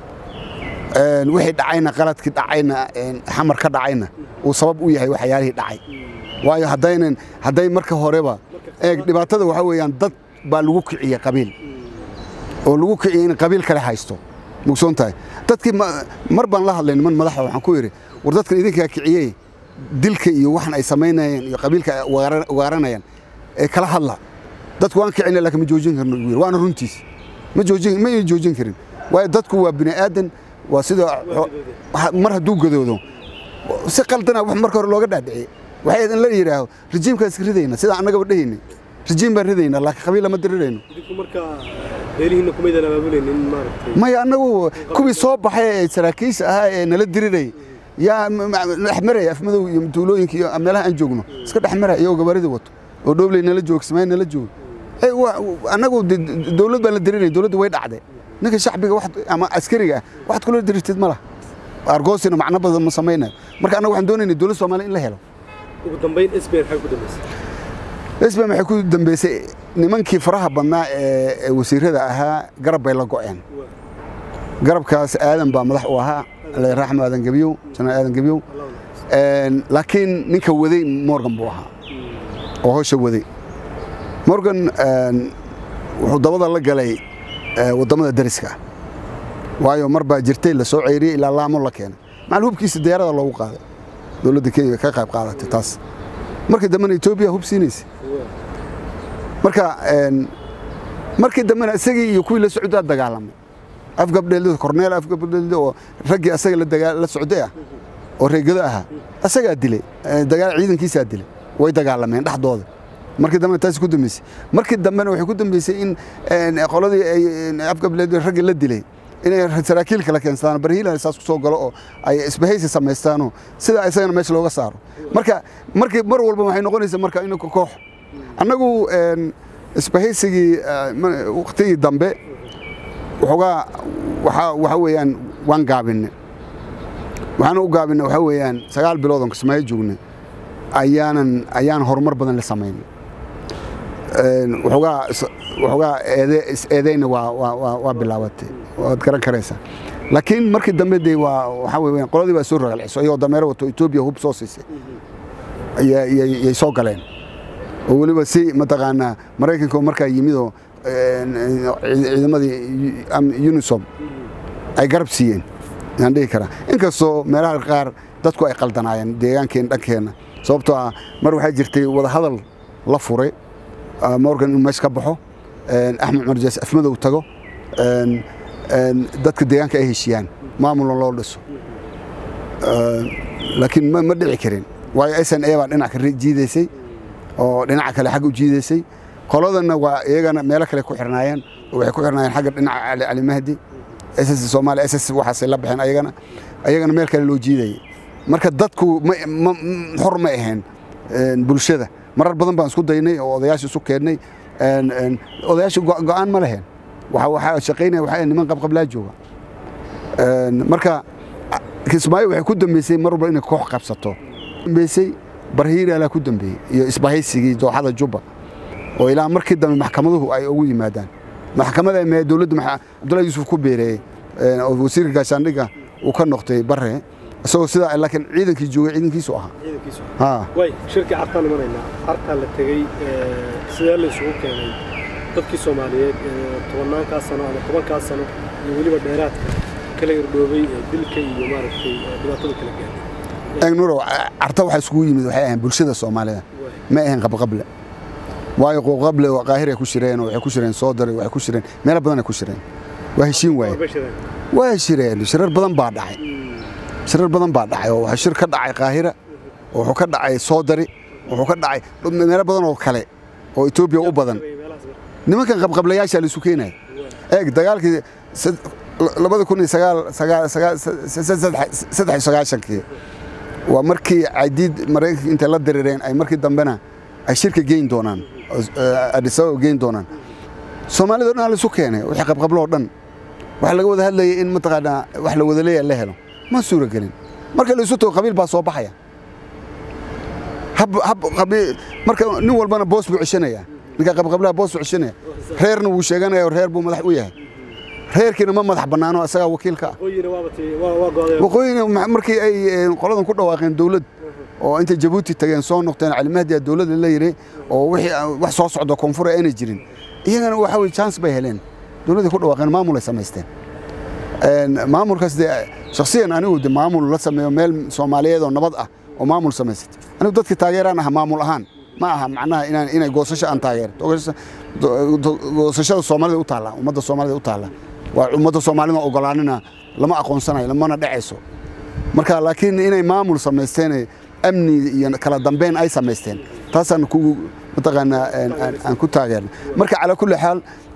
wixii dhacayna qaladkii dhacayna xamar ka dhacayna uu sabab u yahay waxyaalihii dhacay waayo haddaynan hadday marka horeba eeg dhibaatada waxaa weeyaan dad baa lagu kiciyey qabiil oo lagu kiciyey in qabiil kale haysto mugsoon tahay dadkii mar baan la hadlay niman madaxa waxaan ku yidhi war dadkan idinkaa kiciyey dilka iyo waxan ay samaynayeen iyo qabiilka ay ugaaranayaan ee kala hadla dadku waan kicina laakiin ma joojin karno ugu yidhi waana runtiis ma joojin ma ayna joojin karin waayo dadku waa bini aadan waa sida mar hadduu gadoodo si qaldana wax marka hore looga dhaadhiciyey waxay in la yidhaaho rajiimkaan iska ridayna sida annagaba dhehayna rajiim baan ridayna laakiin qabiil lama dirirayno idinku markaa beelihiinna kumaydan abaabulaynin maaragtay maya annagu kuwii soo baxay ee saraakiisha ahaa ee nala diriray yaa dhexmaraya afmadow iyo tuulooyinka iyo meelaha aan joogno iska dhexmaraya iyagoo gabaarida wato oo dhoobley nala joogo kismaayo nala joogo annagu dowlad baan la dirinay dowladda way dhacday ninka shacbiga ama askariga ah waxaad kula dirirtid ma laha argoosina macno badan ma samaynayo marka annaga waxaan doonaynay dowlad soomaaliya in la helo ugu dambayn sbn maxay ku dambaysay sbn waxay ku dambaysay nimankii faraha badnaa ee wasiirada ahaa garab bay la go'een garabkaas aadan baa madax u ahaa raxmo aadan gebiyow janaal aadan gebiyow laakiin ninka waday morgan buu ahaa oo howsha waday morgan wuxuu dabada la galay waddamada dariska ah waayo mar baa jirtay la soo ceyriyey ilaa laamo la keenay macal hubkiisa diyaarada loogu qaaday dowladda kenya ka qayb qaadatay taas markii dambena etoobiya hub siinaysa marka markii dambena isagii iyo kuwii la socdaa dagaalamay afgabdheelida korneel afgabdheelida oo raggii asaga la socday ah oo reegado ahaa asagaa dilay dagaal ciidankiisaa dilay way dagaalameen dhexdooda markii dambena taasi ku dambeysay markii dambena waxay ku dambeysay in qoladii ay afgabdheelida raggii la dilay inay saraakiil kala keensadaan barhiilan saas ku soo galo oo ay isbahaysi samaystaanoo sidaa isagana meesha looga saaro marka markii mar walba waxay noqonaysaa marka in koox annagu isbahaysigii waqtigii dambe waxoogaa waxa weeyaan waan gaabinay waxaana u gaabinay waxaa weeyaan sagaal bilood oon kismaayo joognay ayaanan ayaan horumar badan la samaynay waxoogaa waxoogaa eedeyna waa bilaabatay waad garan karaysaa laakiin markii dambe dee waa waxaa weeyaan qoladii baa soo ragaalciso iyagoo dameero wato etoobiya hub soo siisay yay soo galeen oo weliba si mataqaanaa maraykanka oo markaa yimid oo ciidamadii unisom ay garab siiyeen yaan dhihi karaa inkastoo meelaha qaar dadku ay qaldanaayeen deegaankeen dhankeenna sababtoo ah mar waxaa jirtay wadahadal la furay morgan inuu meesha ka baxo axmed cumar jaas afmadow tago dadka deegaanka ay heshiiyaan maamulna loo dhiso laakiin ma dhici karin waayo s n a baa dhinac ka jiidaysay oo dhinaca kale xagga u jiidaysay qoladana waa iyagana meelo kale ku xirnaayeen oo waxay ku xirnaayeen xagga dhinaca cali mahdi ss soomaaliya ss waxaasay la baxeen ayagana ayagana meel kale loo jiidayay marka dadku xor ma ahayn bulshada marar badan baan isku daynay oo odayaasha isu keennay odayaasha go'aan ma leheen waxaa shaqaynaya waxaa niman qabqablaa jooga marka kismaayo waxay ku dambeysay mar walba inay koox qabsato dambeysay barhiiraalaa ku dambeeyey iyo isbahaysigii dooxada jubba oo ilaa markii dambe maxkamaduhu ay ugu yimaadaan maxkamada mee dowladda cabdullahi yuusuf ku beereeyey oo wasiirka gaashaandhigga uu ka noqtay bare isagoo sidaa laakiin ciidankii joogay ciidankiisu ahaa way shirkii cartaan imanaynaa cartaa la tegey sidee la isugu keenay dadkii soomaaliyeed tobannaankaa sano ama tobankaa sano iyo weliba dheeraadka kala irdhoobay dilka iyo maaragtay dhibaatada kala gaadhay eegnurow carta waxaa isugu yimid waxay ahayn bulshada soomaalida ma ahayn qabqable waayo qabqable qaahiray ku shireen oo waxay ku shireen soodare waxay ku shireen meelo badanay ku shireen waa heshiin waaye waa shireen shirar badan baa dhacay shirar badan baa dhacay oo waxaa shir ka dhacay qaahira wuxuu ka dhacay soodari wuxuu ka dhacay meelo badan oo kale oo etoobiya u badan nimankan qabqablayaasha la isu keenaya eeg dagaalkii labada kun iyo saddex sagaashankii waa markii cadiid maraykanka intay la darireen ay markii dambena ay shirka geyn doonaan adisababa geyn doonaan soomaalida o dhan la isu keenay wixii qabqabloo dhan waxaa laga wada hadlayay in mataqaanaa wax la wada leeya la helo ma suura gelin marka la isu tago qabiil baa soo baxaya marka nin walbana boos buu ceshanaya ninka qabqablaha boos buu ceshanaya reerna wuu sheeganaya reer buu madax u yahay reerkiina ma madax bannaano isagaa wakiilka ah waqooyina markii ay qoladan ku dhawaaqeen dowlad oo intay jabuuti tageen soo noqteen calimahdiya dowladda la yidhi oo wixii wax soo socda koonfur aanay jirin iyagana waxa weye chance bay heleen dowladday ku dhawaaqeen maamul ay samaysteen maamulkaas dee shakhsiyan anigu de maamul la sameeyo meel soomaaliyeed oo nabad ah oo maamul samaysatay anigu dadkii taageeraan aha maamul ahaan ma aha macnaha inaan inay goosasho aan taageero goosashada soomaalida u taalla ummadda soomaalida u taalla waa ummadda soomaalida ogolaanina lama aqoonsanayo lamana dhacayso marka laakiin inay maamul samaysteen amni iyo kala dambeyn ay samaysteen taasaan ku mataqaanaa aan ku taageerna marka calaa kulli xaal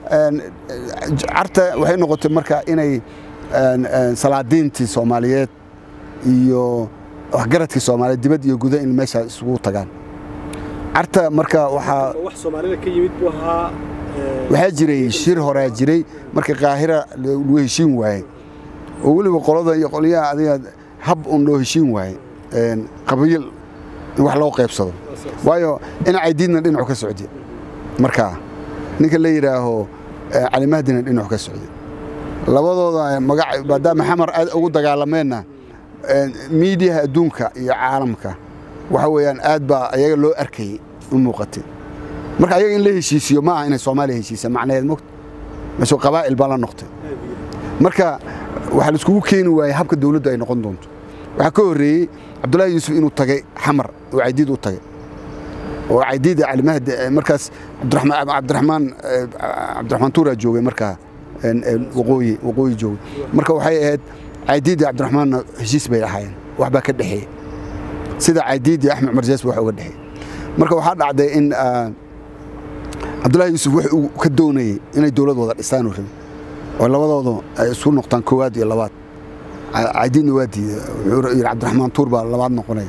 carta waxay noqotay marka inay salaadiintii soomaaliyeed iyo waxgaradkii soomaaliyeed dibad iyo guda in meesha isugu tagaan carta marka waxaa wax soomaalida ka yimid buu ahaa waxaa jiray shir horaa jiray marka qaahira loo heshiin waayey oo weliba qolada iyo qolyaha adiga hab un loo heshiin waayey qabiil in wax loo qaybsado waayo dhinacay diidna dhinacu ka socday markaa ninka la yidhaaho calimahdina dhinacu ka socday labadooda magac maadaama xamar aad ugu dagaalameenna miidiyaha adduunka iyo caalamka waxa weeyaan aad baa ayaga loo arkayey u muuqatay marka ayaga in la heshiisiyo ma aha inay soomaaliya heshiisa macnaheed mogta meeshu qabaa'il baa la noqtay marka waxaa la iskugu keeni waayey habka dawladdu ay noqon doonto waxaa ka horreeyey cabdullaahi yuusuf inuu tagay xamar oo caydiid u tagay oo caydiid calimahdi markaas cabdiraxmaan cabdiraxmaan cabdiraxmaan tuuraa joogay markaa waqooyi waqooyi joogay marka waxay ahayd caydiid iyo cabdiraxmaanna heshiis bay ahaayeen wax baa ka dhexeeyey sida caydiid iyo axmed cumar jees wax uga dhexeeyey marka waxaa dhacday in cabdullaahi yuusuf wax uu ka doonayey inay dowlad wada dhistaan uu rabay oo labadoodu ay isu noqdaan koowaad iyo labaad caydiidna waa diiday wuxuu yidhi cabdiraxmaan tuur baa labaad noqonaya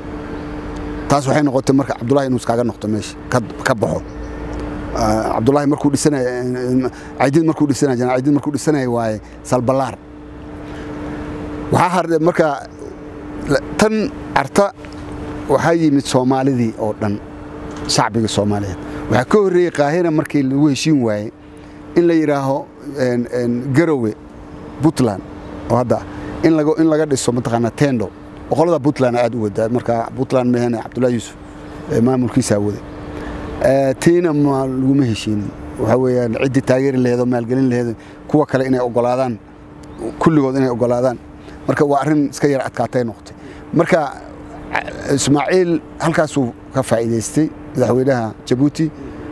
taas waxay noqotay marka cabdullaahi inuu iskaaga noqdo meesha ka baxo cabdullaahi markuu dhisanaya caydiid markuu dhisanaya janal caydiid markuu dhisanaya waaye salbalaar waxaa hardhe marka tan carta waxaa yimid soomaalidii oo dhan shacbiga soomaaliyeed waxaa ka horreeyey qaahira markii lagu heshiin waayey in la yidhaaho garowe puntland oo hadda in laga dhiso mataqaanaa tendo boqolada puntland aad u wadaa marka puntland mehene cabdullahi yuusuf maamulkiisaa waday tiina ma laguma heshiinin waxaa weeyaan ciddii taageeri laheedoo maalgelin laheedo kuwa kale inay ogolaadaan kulligood inay ogolaadaan marka waa arrin iska yar adkaatay noqotay marka ismaaciil halkaasuu ka faa'iidaystay madaxweynaha jabuuti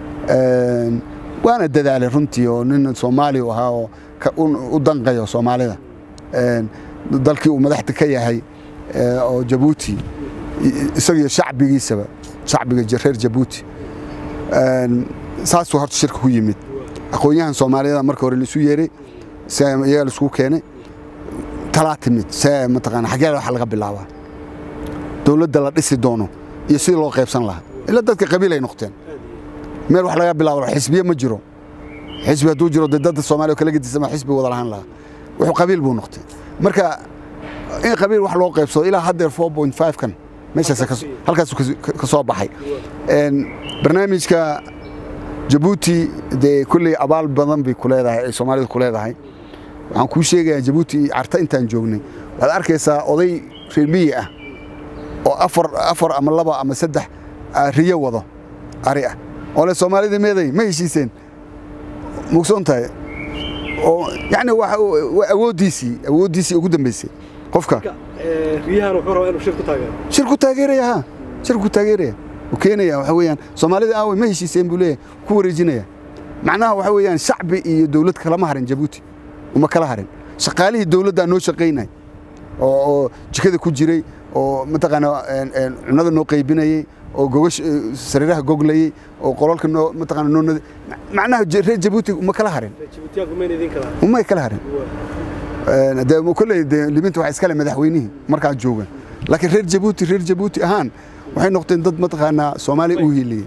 waana dadaalay runtii oo nin soomaali u ahaa oo u danqayo soomaalida dalkii uu madaxda ka yahay oo jabuuti isagiyo shacbigiisaba shacbiga reer jabuuti saasuu horta shirka ku yimid aqoon-yahan soomaaliyada marka hore laisu yeeray se iyaga laisugu keenay talaa timid see mataqaana xaggee waxa laga bilaabaa dowladda la dhisi doono iyo sidii loo qaybsan lahaa ila dadka qabiil ay noqteen meel wax laga bilaabo xisbiye ma jiro xisbi hadduu jiro dee dadda soomaaliya oo kala gedisama xisbi wada lahaan lahaa wuxuu qabiil buu noqtay marka in qabiil wax loo qaybsado ilaa haddeer four point five kan meeshaas halkaas ka soo baxay barnaamijka jabuuti dee kulley abaal badan bay ku leedahay ay soomaalidu ku leedahay waxaan kuu sheegayaa jabuuti carta intaan joognay waxaad arkaysaa oday reer miyi ah oo afar afar ama laba ama saddex riyo wado ari ah oo le soomaalida meeday ma heshiiseen mugsoon tahay oo yacni waa awooddiisii awooddiisii ugu dambaysay qofka riyahan wuxuu rabaa inuu shir ku taageero shir ku taageeraya ha shir ku taageeraya uu keenaya waxa weeyaan soomaalida aaway ma heshiiseen buu leeyahay ku wareejinaya macnaha waxa weeyaan shacbi iyo dawlad kalama harin jabuuti uma kala harin shaqaalihii dawladdaa noo shaqaynay oo oo jikada ku jiray oo mataqaanaa cunada noo qaybinayey oo gogash sariiraha goglayey oo qolalka noo mataqaana noo nadi macnaha reer jabuuti uma kala harin jabuutiyaanku mayna idin kala umay kala harin dee kolley dee liminta waxaa iskale madaxweynihii markaa jooga laakiin reer jabuuti reer jabuuti ahaan waxay noqdeen dad mataqaanaa soomaaliya u hiiliyey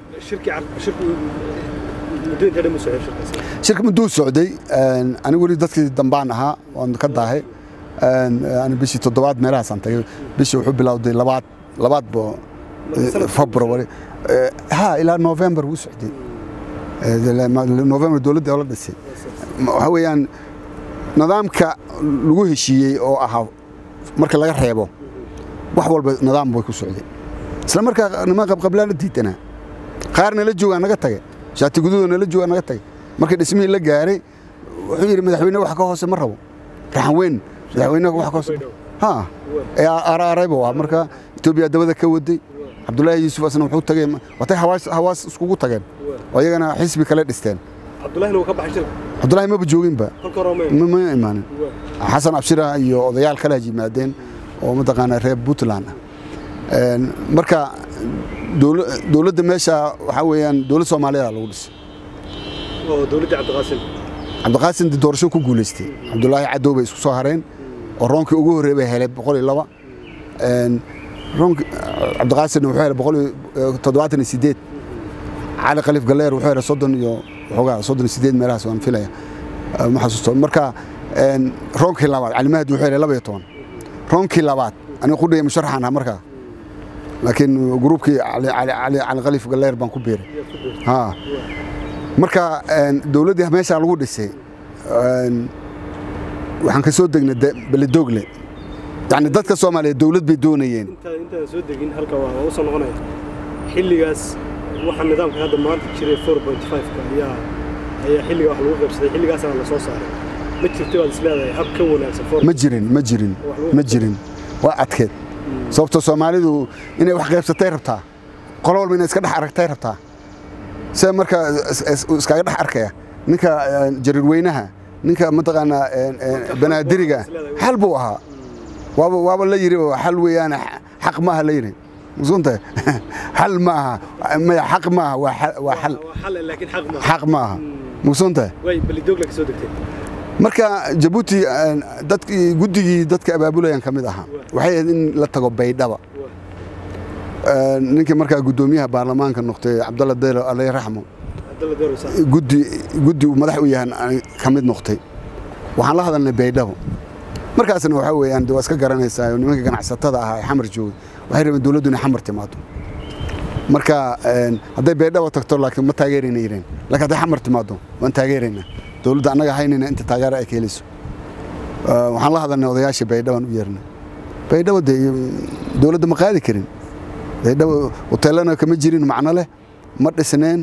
shirka mudduu socday anigu weli dadkii dambaan ahaa waan ka daahay ani bishii toddobaad meelahaasaan tagay bishii wuxuu bilowday labaad labaad bo february ha ilaa november wuu socday november dowladda oo la dhisay waxa weeyaan nidaamka lagu heshiiyey oo ahaa marka laga reebo wax walba nidaam way ku socday isla markaa niman qabqablaana diidanaa qaar nala joogaa naga tage shaati guduuda nala joogaa naga tage markii dhismihii la gaaray wuxuu yidhi madaxweyne wax ka hoose ma rabo raxan weyn madaxweyne wax ka hoose ha ee araarayba waa marka etoobiya dabada ka waday cabdullaahi yuusuf asna wuxuu tagay watay hawaas hawaas iskugu tageen oo iyagana xisbi kale dhisteen cabdullahina wuu ka baxay shirka cabdullaahi maba jooginba kolka hore ma ma imaanin xasan abshira iyo odayaal kale yimaadeen oo mataqaanaa reer puntland ah marka dowladda meesha waxaa weeyaan dowlad soomaaliyeed lagu dhisay oo dowladda cabdiqaasim cabdiqaasim doorasho ku guulaystay cabdulaahi cadow bay isku soo hareen oo roonkii ugu horreey bay helay boqol iyo laba roonki cabdiqaasimna wuxuu helay boqol iyo toddobaatan iyo sideed cali khaliif galleer wuxuu helay soddon iyo waxoogaa soddon iyo sideed meelahaas waan filaya ma xasuusto marka roonkii labaad calimahadi wuxuu helay laba iyo toban roonkii labaad aniga qudhaya musharaxaan ahaa markaa laakiin gruubkii cali khaliif galleer baan ku beeray ha marka dowladdii meeshaa lagu dhisay waxaan ka soo degnay beledoogle yani dadka soomaaliya dowlad bay doonayeen intaan soo degin halka waa u soo noqonaya xilligaas waxa nidaamka hadda maanta jiray four point five-ka ayaa ayaa xilliga wax lagu qaybsaday xilligaasana la soo saaray ma jirta baad isleedahay hab ka wanaagsan four ma jirin ma jirin ma jirin waa adkeed sababtoo soomaalidu inay wax qaybsatay rabtaa qolo walba inay iska dhex aragtay rabtaa se marka iskaga dhex arkaya ninka jariirweynaha ninka mataqaanaa banaadiriga xal buu ahaa waaba waaba la yiri xal weeyaan xaq ma aha la yiri musunta xal ma aha maya xaq ma aha waa xal laakiin xaq ma xaq ma aha musunta way balidoogla ka soo degtay marka jabuuti dadkii guddigii dadka abaabulayaan ka mid ahaa waxay ahayd in la tago baydhaba ninkii markaa guddoomiyaha baarlamaanka noqtay cabdalla deylo alay raxmo guddi guddi uu madax u yahan ka mid noqtay waxaan la hadalnay baydhabo markaasna waxaa weeyaan waa iska garanaysaa nimanka ganacsatada ahaa ee xamar joogay waxay rabeen dowladdu inay xamar timaado marka hadday baydhabo tagto laakiin ma taageerayna yireen laakiin hadday xamar timaado waan taageeraynaa dowladda annaga haynayna inta taageero ay ka helayso waxaan la hadalnay odayaashii baydhabaan u yeernay baydhabo dee dowladda ma qaadi karin baydhabo hoteelana kama jirin macno leh ma dhisneen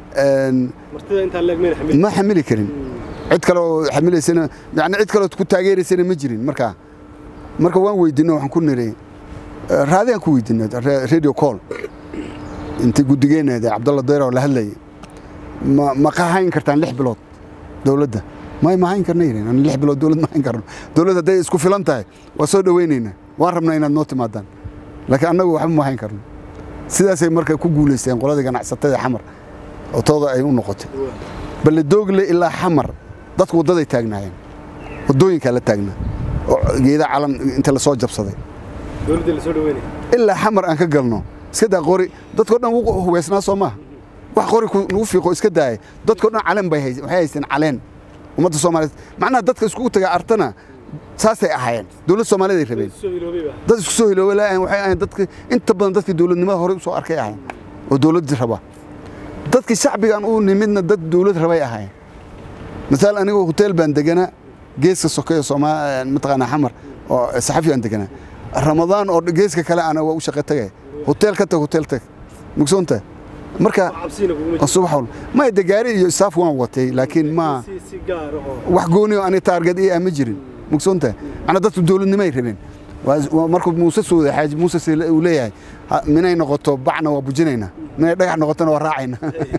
ma xamili karin cid kale oo xamilaysana yani cid kale oo ku taageeraysana ma jirin markaa marka waan weydiinay waxaan ku niri raadiyaan ku weydiinay radio call intii guddigeeneeda cabdalla deyr oo la hadlayay ma ma qahayn kartaan lix bilood dowladda may ma hayn karna yidhin lix bilood dowlad ma hayn karno dowlad hadday isku filan tahay waa soo dhowaynaynaa waan rabnaa inaad noo timaadaan laakiin annagu waxba ma hayn karno sidaasay marka ku guulaysteen qoladii ganacsatada xamar oo tooda ay u noqotay balledoogle ilaa xamar dadku waddaday taagnaayeen waddooyinkaa la taagnaa oo geeda calan inta lasoo jabsaday dowladda la soo dhaweynaya ilaa xamar aan ka galno iska daa qori dadkao dhan wuu hubaysnaa soo maaha wax qori nagu fiiqo iska daaya dadkao dhan caleen bay waxay haysteen caleen ummadda soomaaliyeed macnaha dadka iskugu taga artana saasay ahaayeen dowladda soomaaliyeed ay rabeen dad isku soo hiloobay laayahan waxay ahayn dadka inta badan dadkii dowladnimada horey u soo arkay ahayn oo dowladdii raba dadkii shacbigan u nimidna dad dowlad rabay ahaayeen masaal anigoo hoteel baan deganaa geeska sokeeyo soomaa mataqaanaa xamar oo saxafi aan deganaa ramadaan oo geeska kale ana waa u shaqo tagay hoteel ka tag hoteel tag mugsoonta marka subax wal ma de gaari iyo staff waan watay laakiin ma wax gooni oo ani taarget ii ama jirin mugsoonta ana dadku dowladnimo ay rabeen markuu muuse suuday xaaji muuse uu leeyahay minay noqoto bacna waa bujinaynaa minay dhagax noqotona waa raacayna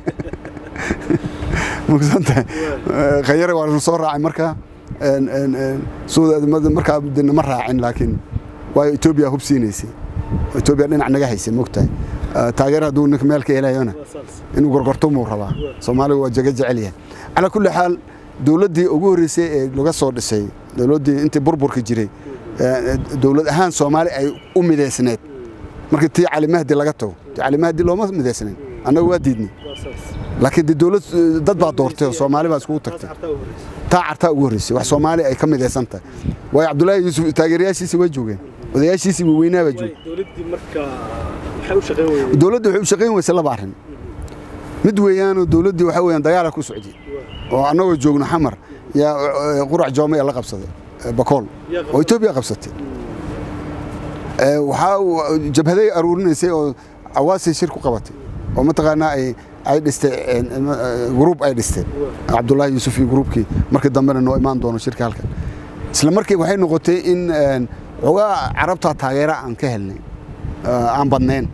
mugsoonta khayare waa soo raacay marka markaa nama raacin laakiin waayo etoobiya hub siinaysay etoobiya dhinac naga haysay mogtahay taageer hadduu ninka meel ka helayona inuu gorgortomuu rabaa soomaaliga waa jaga jecel yahay calaa kulli xaal dowladdii ugu horreysay ee laga soo dhisay dowladdii intii burburka jiray dowlad ahaan soomaali ay u midaysneed markii tii cali mahdi laga tago tii cali mahdi looma midaysnayn annaga waa diidnay laakiin de dowlad dad baa doortay oo soomaali baa iskugu tagtay taa cartaa ugu horreysay wax soomaali ay ka midaysan tahay waayo cabdullaahi yuusuf taageerayaashiisii way joogeen odayaashiisii waaweynaa baa joogay dowladda waxay u shaqayn weysay laba arrin mid weeyaanoo dowladdii waxaa weeyaan dagaala ku socday oo annagoo joogno xamar yaa qurac joome ee la qabsaday bakool oo etoobiya qabsatay waxaa jabhaday aruurinaysay oo awaasay shir ku qabatay oo mataqaanaa ay ay dhistay gruub ay dhisteen cabdullaahi yuusuf iyo gruubkii markii dambena noo imaan doono shirka halkan isla markii waxay noqotay in xogaa carabtaa taageera aan ka helnay aan badnayn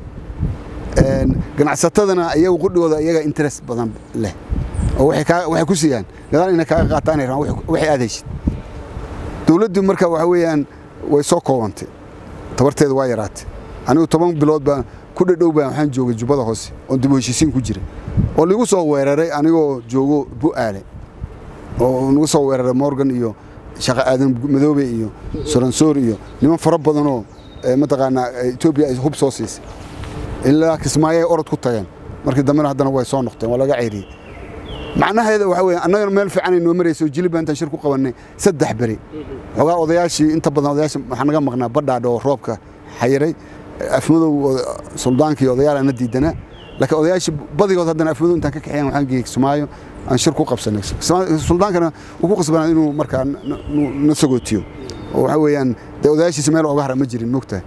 ganacsatadana iyagu qudhigooda iyaga interest badan leh oo waxay ku siiyaan gadaal inay kaaga qaataan ay rabaan waxay aad heshid dowladdu marka waxa weeyaan way soo koobantay tabarteeda waa yaraatay anigu toban bilood baan ku dhadhow baan waxaan joogay jubbada hoose oon dib u heshiisiin ku jira oo ligu soo weeraray anigoo joogo bu'aale oo nagu soo weeraray morgan iyo shaqa aadan madoobe iyo soransoor iyo niman fara badanoo mataqaanaa etoobiya ay hub soo siisay ilaa kismaayo ay orod ku tageen markii dambena haddana way soo noqteen waa laga ceyriyey macnaheeda waxa weeye annagana meel fiican ay noo marayso oo jilib baan intaan shir ku qabannay saddex beri xogaa odayaashii inta badan odayaashii waxaa naga maqnaa badhaadha oo roobka xayiray afmadow suldaankii odayaal na diidanaa laakiin odayaashii badigood haddana afmadow intaan ka kaxeeyaan waxaan geeyey kismaayo aan shir ku qabsanay suldaankana wuu ku qasbanaa inuu markaa na sagootiyo oo waxa weeyaan dee odayaashiisa meel ooga hara ma jirin mogtahay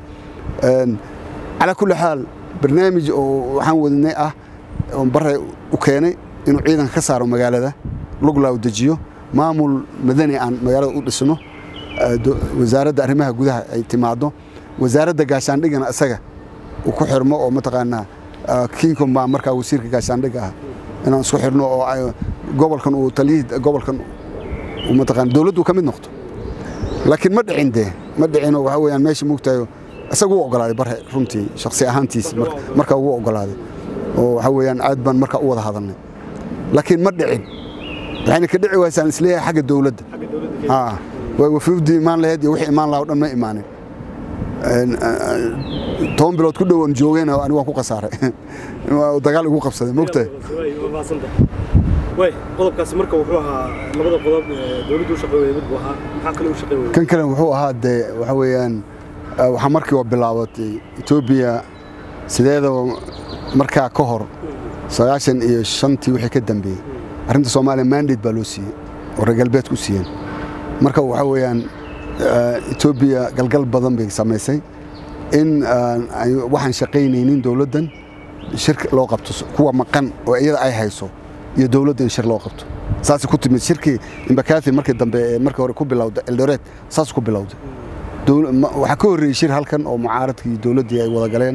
calaa kulli xaal barnaamij oo waxaan wadnay ah oo bare u keenay inuu ciidanka ka saaro magaalada luglaa u dejiyo maamul madani aan magaalada u dhisno wasaaradda arrimaha gudaha ay timaado wasaaradda gaashaandhigana isaga uu ku xirmo oo mataqaanaa kincom baa markaa wasiirka gaashaandhigga ah inaan isku xirno oo gobolkan uu taliyihii gobolkan uu mataqaana dowladdu ka mid noqdo laakiin ma dhicin dee ma dhicinoo waxa weeyaan meesha moogtahayo isaga wuu ogolaaday bare runtii shakhsi ahaantiis markaa wuu ogolaaday oo waxa weeyaan aad baan markaa u wada hadalnay laakiin ma dhicin waxayna ka dhici waysaan isleeyahay xagga dowladda way wafuudii imaan lahayd iyo wixii imaan lahaa o dhan ma imaanin toban bilood ku dhow aan joogayna ani waan ku khasaaray dagaal igu qabsaday mogtahay way qodobkaasi marka wuxuu ahaa labada qodob dowladdu u shaqeeyay mid buu ahaa maxaa kale u shaqeeyay kan kale wuxuu ahaa dee waxa weeyaan waxaa markii waa bilaabatay etoobiya sideedaba markaa ka hor sagaashan iyo shantii wixii ka dambeeyey arrinta soomaaliya mandate baa loo siiyey oo reer galbeedku siiyeen marka waxa weeyaan etoobiya galgal badan bay samaysay in waxaan shaqaynaynin dowladdan shir loo qabto kuwa maqan oo iyada ay hayso iyo dowladda in shir loo qabto saasay ku timid shirkii imbakathi markii dambe ee markii hore ku bilowday eldoret saas ku bilowday waxaa ka horreeyey shir halkan oo mucaaradkii dowladdii ay wada galeen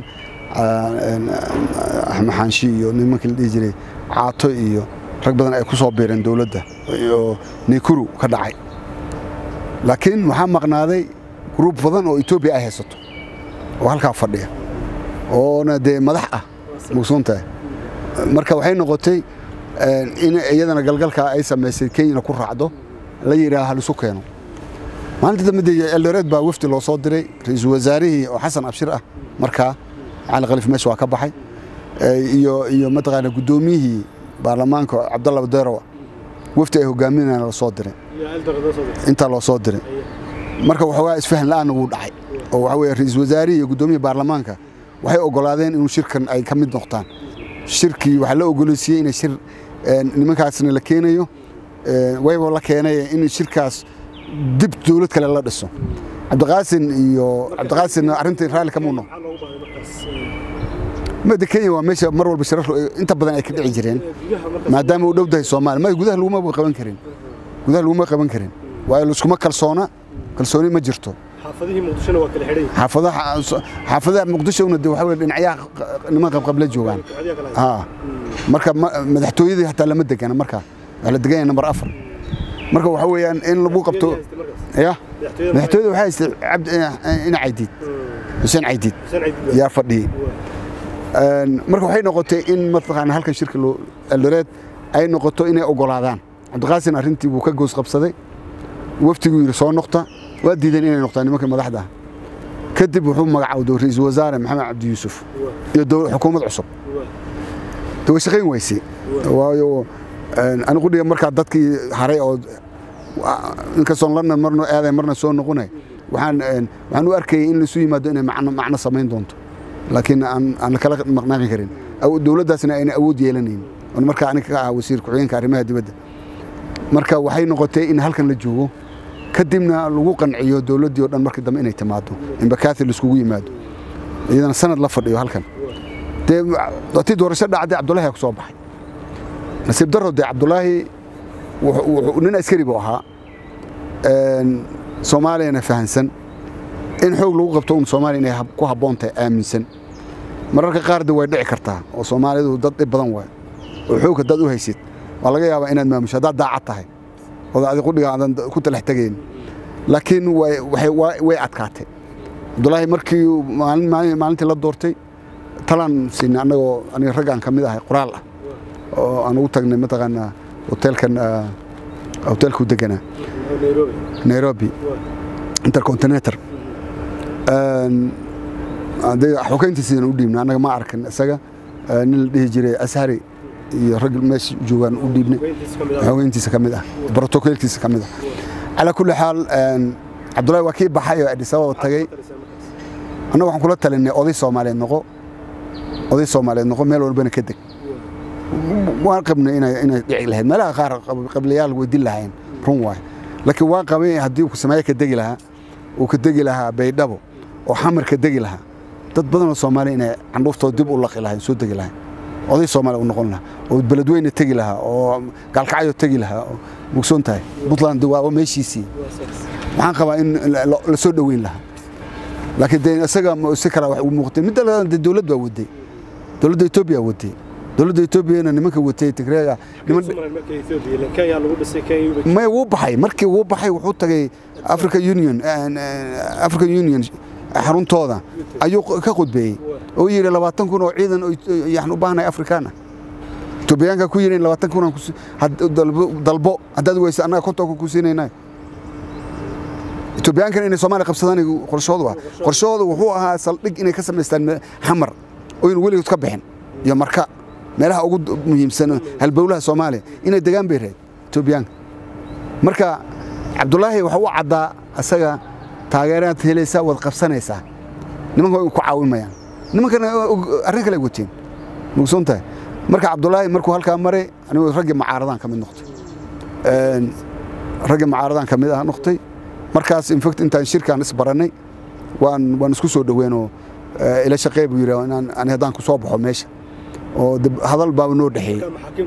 axmed xaanshi iyo nimankii la dhihi jiray caato iyo rag badan ay ku soo biireen dowladda oo nikuru ka dhacay laakiin waxaa maqnaaday gruub badan oo etoobiya ay haysato oo halkaa fadhiya oona dee madax ah mugsuuntahay marka waxay noqotay in iyadana galgalkaa ay samaysay kenyana ku raacdo la yidhaaha halisu keeno maalinta dambe dee eldoreed baa wafdi loo soo diray ra-iisul wasaarihii oo xasan abshir ah markaa cali khaliif meesha waa ka baxay iyo iyo mataqaana guddoomiyihii baarlamaanka cabdalla badeerow wafdi ay hogaaminayaan la soo diray intaa loo soo diray marka waxoogaa isfahan la'aanna wuu dhacay oo waxa weeye ra-iisul wasaarihii iyo guddoomiyihii baarlamaanka waxay oggolaadeen inuu shirkan ay ka mid noqdaan shirkii waxaa la ogoleysiiyey inay shir nimankaasna la keenayo wayba la keenay in shirkaas dib dowlad kale la dhiso cabdiqaasin iyo cabdiqaasin arrintii raalli ka muuno mada kenya waa meesha mar walba shirar inta badan ay ka dhici jireen maadaama uu dhow dahay soomaaliya ma gudaha laguma qaban karin gudaha laguma qaban karin waayo laiskuma kalsoona kalsooni ma jirto xaafadihii muqdishona waa kala xidhan xaafadaha xaafadaha muqdishona de waxa weye dhinacyaha niman qabqable joogaan haa marka madaxtooyadii hataa lama degana marka waa la degan yahay nambar afar marka waxa weeyaan in lagu qabto ya madaxtooyada waxaa haystay cabdi ina caydiid xuseen caydiid yaa fadhiyey marka waxay noqotay in mataqaana halkan shirka eldoreed ay noqoto inay oggolaadaan cabdiqaasin arrintii buu ka goos qabsaday waftiguu yidhi soo noqta waa diideen inay noqtaan nimanka madaxda ah kadib wuxuu magacawday ra-iisul wasaare maxamed cabdi yuusuf iyo xukuumad cusub de way shaqayn weysay waayo anigu dhiga markaa dadkii haray oo inkastoon lana marno aaday marna soo noqonay waxaan waxaan u arkayay in laisu yimaado inay macno macno samayn doonto laakiin aan aan la kala maqnaaqi karin dowladdaasna ayna awood yeelanayn oon markaa aniga ka ah wasiir ku-xigeenka arrimaha dibadda marka waxay noqotay in halkan la joogo kadibna lagu qanciyo dowladdii o dhan markii dambe inay timaado in bakaathi laiskugu yimaado iyadana sanad la fadhiyo halkan dee watii doorasho dhacday cabdullaahi ku soo baxay nasiib darro dee cabdullaahi nin askari buu ahaa soomaaliyana fahansan in xoog lagu qabto un soomaaliya inay ku habboon tahay aaminsan mararka qaar de way dhici kartaa oo soomaalidu dad dhib badan waay oo xoog haddaad u haysid waa laga yaabaa inaad maamusho haddaad daacad tahay oda adi qudhiga aadan ku talax tegayn laakiin way adkaatay cabdulaahi markii maalintii la doortay talaan siinay annagoo aniga raggaan ka mid ahay qoraal ah oo aan ugu tagnay mataqaanaa hoteelkan hoteelku deganaa nairobi intercontinetor xogeyntiisaan u dhiibnay annaga ma arkan isaga nin la dhihi jiray ashari iyo rag meesha joogaan u dhiibnay xogeyntiisa ka mid ah brotokoolkiisa ka mid ah calaa kulli xaal cabdullahi waa kii baxay oo adis ababa tagay annaga waxaan kula talinay oday soomaaliyeed noqo oday soomaaliyeed noqo meel walbana ka deg waan qabnay inay dhici lahayd meelaha qaar qabliyaal way dil lahayn run waay laakiin waan qabay haddii uu sameeye ka degi lahaa uu ka degi lahaa baydhabo oo xamar ka degi lahaa dad badanoo soomaaliya inay candhuuftooda dib u laqi lahayn soo degi lahayn oday soomaaliya u noqon lahaa oo beledweyne tegi lahaa oo gaalkacyo tegi lahaa oo mugsoon tahay puntland waa meeshiisii waxaan qabaa in la soo dhoweyn lahaa laakiin de isaga si kale wax u muuqtay midda labaad de dowlad baa waday dowladda etoobiya waday dowladda etoobiyana nimanka watay tigreega may wuu baxay markii wuu baxay wuxuu tagay africa union african union xaruntooda ayuu ka khudbeeyey oo yidhi labaatan kun oo ciidan yaxan u baahnahay afrikaan ah etoobiyaanka ku yidhi labaatan kun dalbo haddaad weysa annaga kontonka ku siinaynayo etoobiyaankan inay soomaaliya qabsadaan qorshoodu ah qorshoodu wuxuu ahaa saldhig inay ka samaystaan xamar oynu weligood ka bixin iyo marka meelaha ugu muhiimsan halbowlaha soomaaliya inay degaan bay rahayd etoobiyaanka marka cabdulaahi waxa u caddaa asaga taageeraad helaysaa waad qabsanaysaa nimanka way ku caawimayaan nimankana arrin kale wateen mugsoon tahay marka cabdulaahi markuu halkaa maray anigu raggii macaaradaan ka mid noqtay raggii macaaradaan ka mid ah noqtay markaas infact intaan shirkaan isbarannay waan waan isku soo dhoweenoo ila shaqee buu yidhi ani haddaan ku soo baxo meesha oo hadal baaba noo dhexeeyey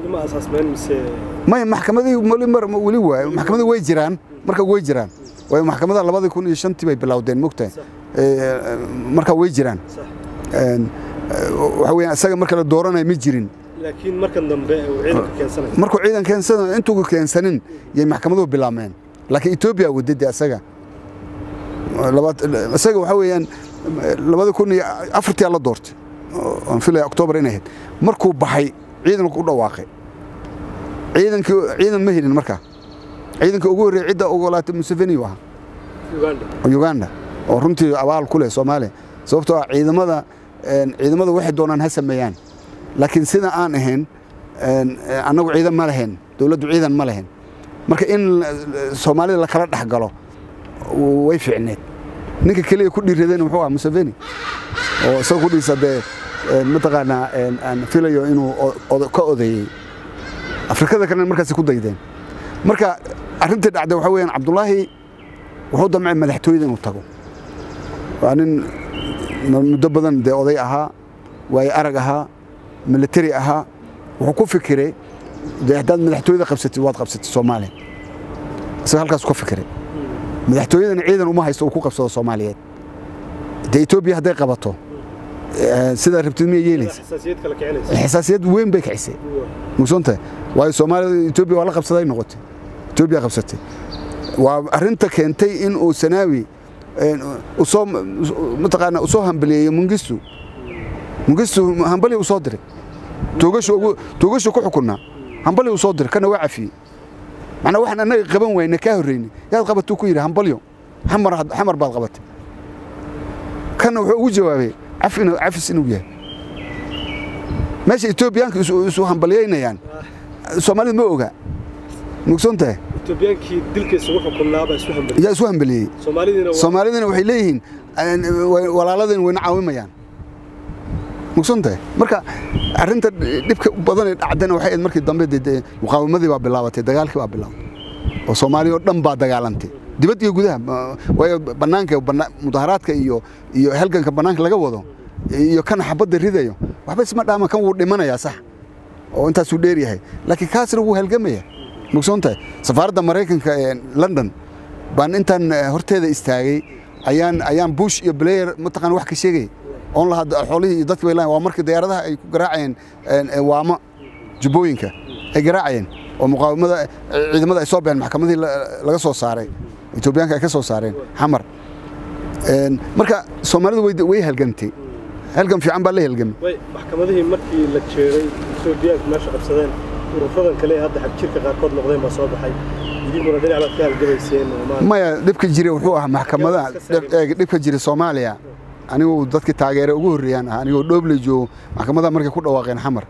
may maxkamadii weli waay maxkamadii way jiraan marka way jiraan waayo maxkamadaha labadii kun iyo shantii bay bilowdeen mogtahay marka way jiraan waxa weeyaan isaga marka la dooranayo ma jirin laakiin markan dambe uu ciidanka keensanayo markuu ciidan keensanayo intuu keensanin yay maxkamaduhu bilaabmeen laakiin etoobiya wadade isaga isaga waxa weeyaan labada kun iyo afartii la doortay aan filaya oktoobar inay ahayd markuu baxay ciidanku u dhawaaqay ciidankii ciidan ma helin markaa ciidanka ugu horreeyay cidda ogolaatay museveni u ahaa uganda oo runtii abaal ku leh soomaaliya sababtoo ah ciidamada ciidamada waxay doonaan ha sameeyaan laakiin sida aan ahayn annagu ciidan ma lahayn dowladdu ciidan ma lahayn marka in soomaalida lakala dhex galo way fiicneed ninka keliya ku dhiiradeen muxuu ah museveni oo isaga ku dhiisa dee mataqaanaa aan filayo inuu ka odeeyey afrikada kalena markaasi ku daydeen marka arrintii dhacday waxaa weeyaan cabdulaahi wuxuu damcay madaxtooyada inuu tago waa nin muddo badan dee oday ahaa waaye arag ahaa militari ahaa wuxuu ku fikiray dee haddaad madaxtooyada qabsatid waad qabsatid soomaaliya isaga halkaas ka fikiray madaxtooyadana ciidan uma haysto uu ku qabsado soomaaliyeed dee etoobiya hadday qabato sidaa rabtid miyay yeelaysa xasaasiyad weyn bay kicisay mugsoontahay waayo soomaalida etoobiya waa la qabsaday noqotay etoobiya qabsatay waa arrinta keentay in uu sanaawi usoo mataqaanaa usoo hambaliyeeyo mungistu mungistu hambali uu soo diray toogashu ku xukunnaa hambali uu soo diray kana waa cafiyey macnaa waxaan annaga qaban wayna kaa horreynay yaad qabatuu ku yidhi hambalyo xamar baad qabatay kana wuxuu ugu jawaabay cafis inuu yahay meesha etoobiyaanka isu hambalyaynayaan soomaalida ma oga mugsoontahay yaa isu hambaliyey soomaalidina waxay leeyihiin walaaladeen wayna caawimayaan mugsoontahay marka arrinta dhibka badan ee dhacdana waxay ahayd markii dambe dee muqaawamadii baa bilaabatay dagaalkii baa bilaabatay oo soomaaliya oo dhan baa dagaalantay dibad iyo gudaha waayo bannaanka mudaharaadka iyo iyo halganka bannaanka laga wado iyo kan xabadda ridayo waxba isma dhaama kan wuu dhimanayaa sax oo intaasuu dheer yahay laakiin kaasna wuu halgamaya mugsoontahay safaaradda maraykanka ee london baan intaan horteeda istaagay ayaan ayaan bush iyo blayer mataqaan wax ka sheegay oon lahaa xoolihii iyo dadkii bay lahayn waa markii diyaaradaha ay ku garaacayeen waamo jubbooyinka ay garaacayeen oo muqaawamada ciidamada ay soo baxeen maxkamadii laga soo saaray etoobiyaanka ay ka soo saareen xamar marka soomaalidu way halgantay halgan fiican baa la halgamay maxkamadihii markii la jeeray etoobiyaanku meesha qabsadeen ururadan kale ee hadda xagjirka qaarkood noqdeen baa soo baxay idinkuna dhinac baad ka halgamayseen maya dhibka jira wuxuu ahaa maxkamada dhibka jira soomaaliya anigu dadkii taageere ugu horreeyaan ah anigoo dhoobley joogo maxkamadaha markay ku dhawaaqeen xamar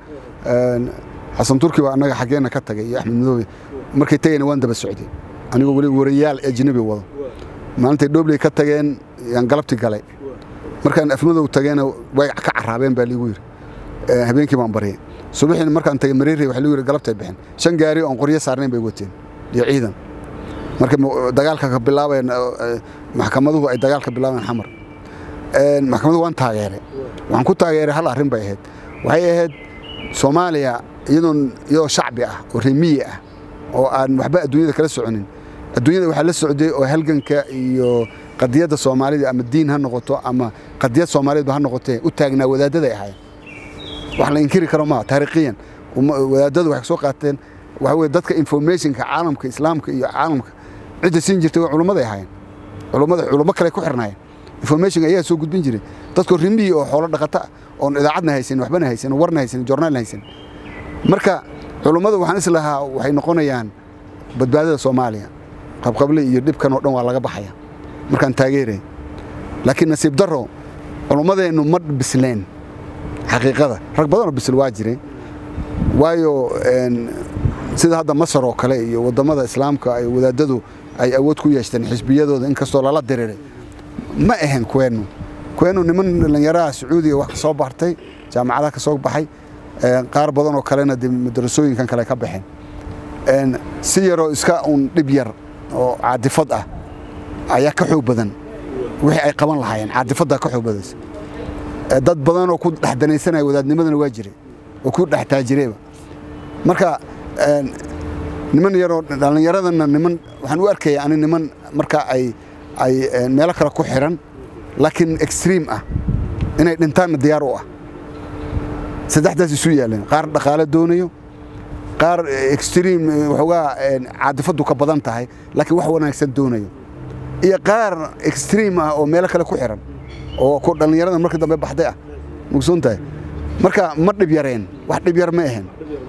xasan turki baa annaga xaggeenna ka tagay iyo axmed madoobe markay tagayna waan daba socday anigoo weli warayaal ajnabi wado maalintay dhoobley ka tageen yaan galabti galay markaan afmadow tageena way ka carraabeen baa liigu yidhi habeenkii baan baryay subaxiina markaan tagay mareerey waxa ligu yidhi galabtay bixeen shan gaari oon qoryo saarnayn bay wateen iyo ciidan marka dagaalka ka bilaabayan maxkamaduhu ay dagaalka bilaabeen xamar maxkamaduhu waan taageeray waxaan ku taageeray hal arrin bay ahayd waxay ahayd soomaaliya iyadoon iyadoo shacbi ah oo remiyi ah oo aan waxba adduunyada kala soconin adduunyada waxaa la socday oo halganka iyo qadiyadda soomaalida ama diin ha noqoto ama qadiyad soomaaliyeedba ha noqotee u taagnaa wadaaddaday ahaayeen wax la inkiri karo maa taariikhiyan wadaadadu waxay soo qaateen waxa weye dadka informationka caalamka islaamka iyo caalamka cidda siin jirtay waa culummaday ahaayeen culummada culummo kale ku xirnaayeen information ayaa soo gudbin jiray dadkoo rimiyi oo xoolo dhaqata oon idaacadna haysan waxbana haysan warna haysan joornaalna haysan marka culummada waxaan is lahaa waxay noqonayaan badbaadada soomaaliya qabqable iyo dhibkan oo dhan waa laga baxaya markaan taageeray laakiin nasiib darro culummadeennu ma bisleen xaqiiqada rag badanoo bisil waa jiray waayo sida hadda masar oo kale iyo wadammada islaamka ay wadaadadu ay awood ku yeeshteen xisbiyadooda inkastoo lala diriray ma ahayn kuweennu kuweennu niman dhallinyaraha sacuudiga wax ka soo bartay jaamacadaha ka soo baxay qaar badan oo kalena de madarasooyinkan kale ka baxeen si yaroo iska uun dhib yar oo caadifad ah ayaa ka xoog badan wixii ay qaban lahaayeen caadifaddaa ka xoog badaysa dad badan oo ku dhex danaysanaya wadaadnimadana waa jiray oo ku dhex taajireeba marka niman yaroo dhallinyaradana niman waxaan u arkaya ani niman marka ay ay meelo kale ku xiran laakiin extream ah inay dhintaanna diyaar u ah saddexdaas isu yaaleen qaar dhaqaale doonayo qaar extream waxoogaa caadifaddu ka badan tahay laakiin wax wanaagsan doonayo iyo qaar extream ah oo meelo kale ku xiran oo ku dhallinyarada marka dambe baxday ah mugsoon tahay marka ma dhib yareen wax dhib yar ma ahayn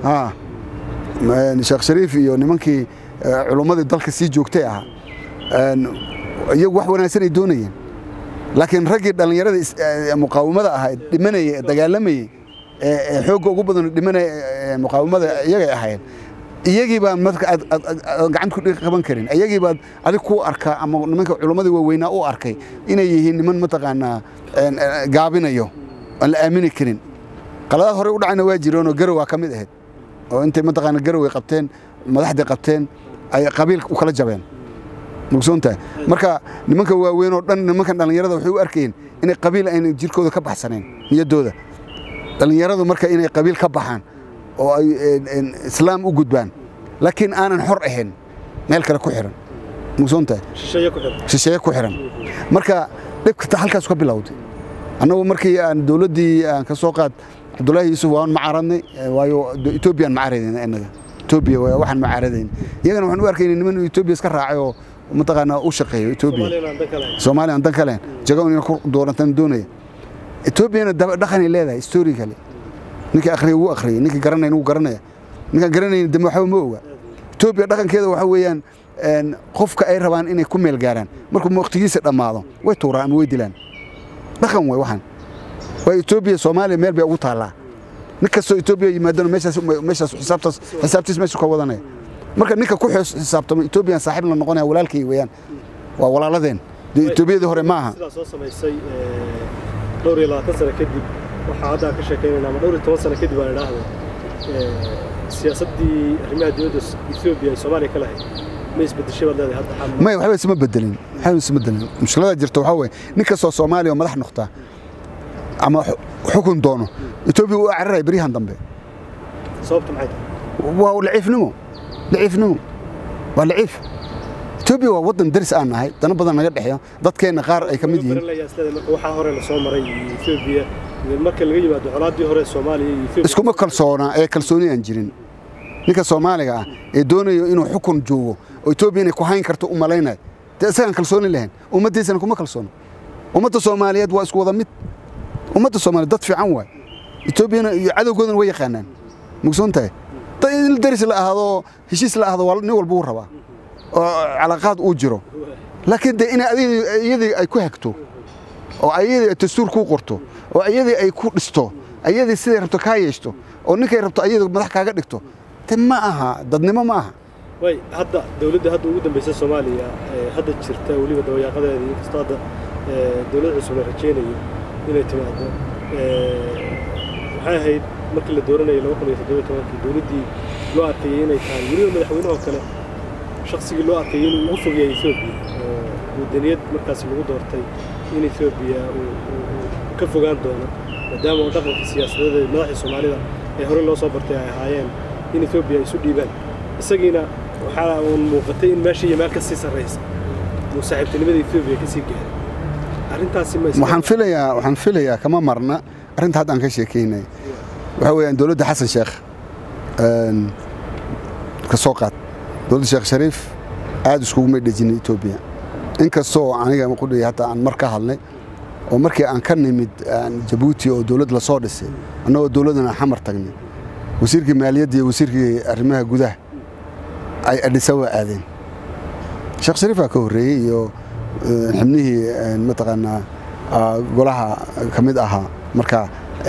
sheekh shariif iyo nimankii culummadii dalka sii joogtay ahaa iyagu wax wanaagsan ay doonayeen laakiin raggii dhallinyarada muqaawamada ahaa dhimanayay ee dagaalamayey xoogga ugu badan dhimanaya muqaawamada iyagay ahaayeen iyagii baan marka aad gacanta ku qaban karin iyagii baad adig ku arkaa ama nimanka culammadii waaweynaa u arkay inay yihiin niman mataqaanaa gaabinayo aan la aamini karin qaladaad horey u dhacayna waa jireenoo garowa ka mid ahayd oo intay mataqaana garoway qabteen madaxdii qabteen ay qabiil u kala jabeen mugsoontahay marka nimanka waaweyn oo dhan nimankan dhallinyarada waxay u arkayeen inay qabiil ayna jirkooda ka baxsanayn niyaddooda dhallinyaradu marka inay qabiil ka baxaan oo ay islaam u gudbaan laakiin aanan xor ahayn meel kale ku xiran mugsoontahay shisheeye ku xiran marka dhibka halkaas ka bilowday annagu markii aan dowladdii aan ka soo qaad cabdullaahi yuusuf waan macaaradnay waayo etoobiyaan macaradayna innaga etoobiya waxaan macaaradayn iyagana waxaan u arkayna niman etoobiya iska raacay oo mataqaanaa u shaqeeyo etoobiya soomaaliya aan dan ka lahayn jago inay ku doorantan doonaya etoobiyana dhaqanay leedahay histori kale ninkii akhriya wuu akhriyay ninkii garanayna wuu garanaya ninkaan garanayna dambe waxba ma oga etoobiya dhaqankeeda waxa weeyaan qofka ay rabaan inay ku meel gaaraan markuu waqtigiisa dhammaado way tuuraan ama way dilaan dhaqan way waxaan waa etoobiya soomaaliya meel bay ugu taallaa nin kastoo etoobiya yimaadana meeshaas meeshaas xisaabtaas xisaabtiis meesha ka wadanaya marka ninka ku xisaabtamo etoobiyan saaxiib la noqonaya walaalkay weeyaan waa walaaladeen dee etoobiyadii hore ma aha sidaa soo samaysay dhowr iyo labaatan sano kadib waxaa hadda ka sheekaynayna ama dhowr iyo toban sano kadib aan idhaahdo siyaasaddii arrimaha dowladda etoobiya ay soomaaliya ka lahayd ma isbedeshay baad leedahay hadda xaal may waxba isma bedelin waxba isma bedelin mushkilada jirta waxaa weeye nin kastoo soomaaliya oo madax noqtaa ama xukun doono etoobiya u cararaya beryahan dambe sababtu maxay tahay waa laciifnimo laciifnimo waa laciif etoobiya waa waddan daris aan nahay dana badan naga dhexeeyo dadkeenna qaar ay ka mid yihiin marka waxaa hore la soo maray etoobiya marka laga yimaado colaaddii hore soomaaliya iyo etoobiya iskuma kalsoona ee kalsooni aan jirin ninka soomaaliga ah ee doonayo inuu xukun joogo oo etoobiya inay ku hayn karto u malaynayo dee isagaan kalsooni lahayn ummaddiisana kuma kalsoono ummadda soomaaliyeed waa isku wada mid ummadda soomaaliyeed dad fiican waay etoobiyana iyo cadowgoodana way yaqaanaan mugsoon tahay dad in daris la ahaado heshiis la ahdo nin walba wuu rabaa oo calaaqaad uu jiro laakiin dee in iyadii ay ku hagto oo ayadii dastuur kuu qorto oo ayadii ay ku dhisto ayadii siday rabto kaa yeeshto oo ninkay rabto ayadu madax kaaga dhigto de ma aha dadnimo ma aha way hadda dowladda hadda ugu dambaysa soomaaliya hadda jirta weliba dawayaaqadeeda inkastoo hadda dowlad cusub la rajaynayo inay timaado waxay ahayd markii la dooranayay laba kun iyo toddobiyo tobankii dowladdii loo arkayay inay tahay weliba madaxweynahoo kale shaksigii loo arkayay inuu ugu fogeeyay etoobiya oo wadaniyad markaasi lagu doortay in etoobiya uu ka fogaan doono maadaama oo dhaqanka siyaasadeed ee madaxda soomaalida ee hore loo soo bartay ay ahaayeen in etoobiya ay isu dhiibaan isagiina waxaa uun muuqatay in meesha iyo meel ka sii sarraysa uu saaxiibtinimada etoobiya ka sii gaaray arrintaasi ma waxaan filayaa waxaan filayaa kama marna arrinta hadda aan ka sheekaynay waxaa weeyaan dowladda xasan sheekh ka soo qaad dowladda sheekh shariif aad iskuguma dhejinin etoobiya inkastoo aniga qudhaya hataa aan mar ka hadlay oo markii aan ka nimid jabuuti oo dowlad lasoo dhisay annagoo dowladdana xamar tagnay wasiirkii maaliyadda iyo wasiirkii arrimaha gudaha ay adhisawa aadeen sheekh shariifaa ka horreeyey iyo xibnihii mataqaanaa golaha ka mid ahaa marka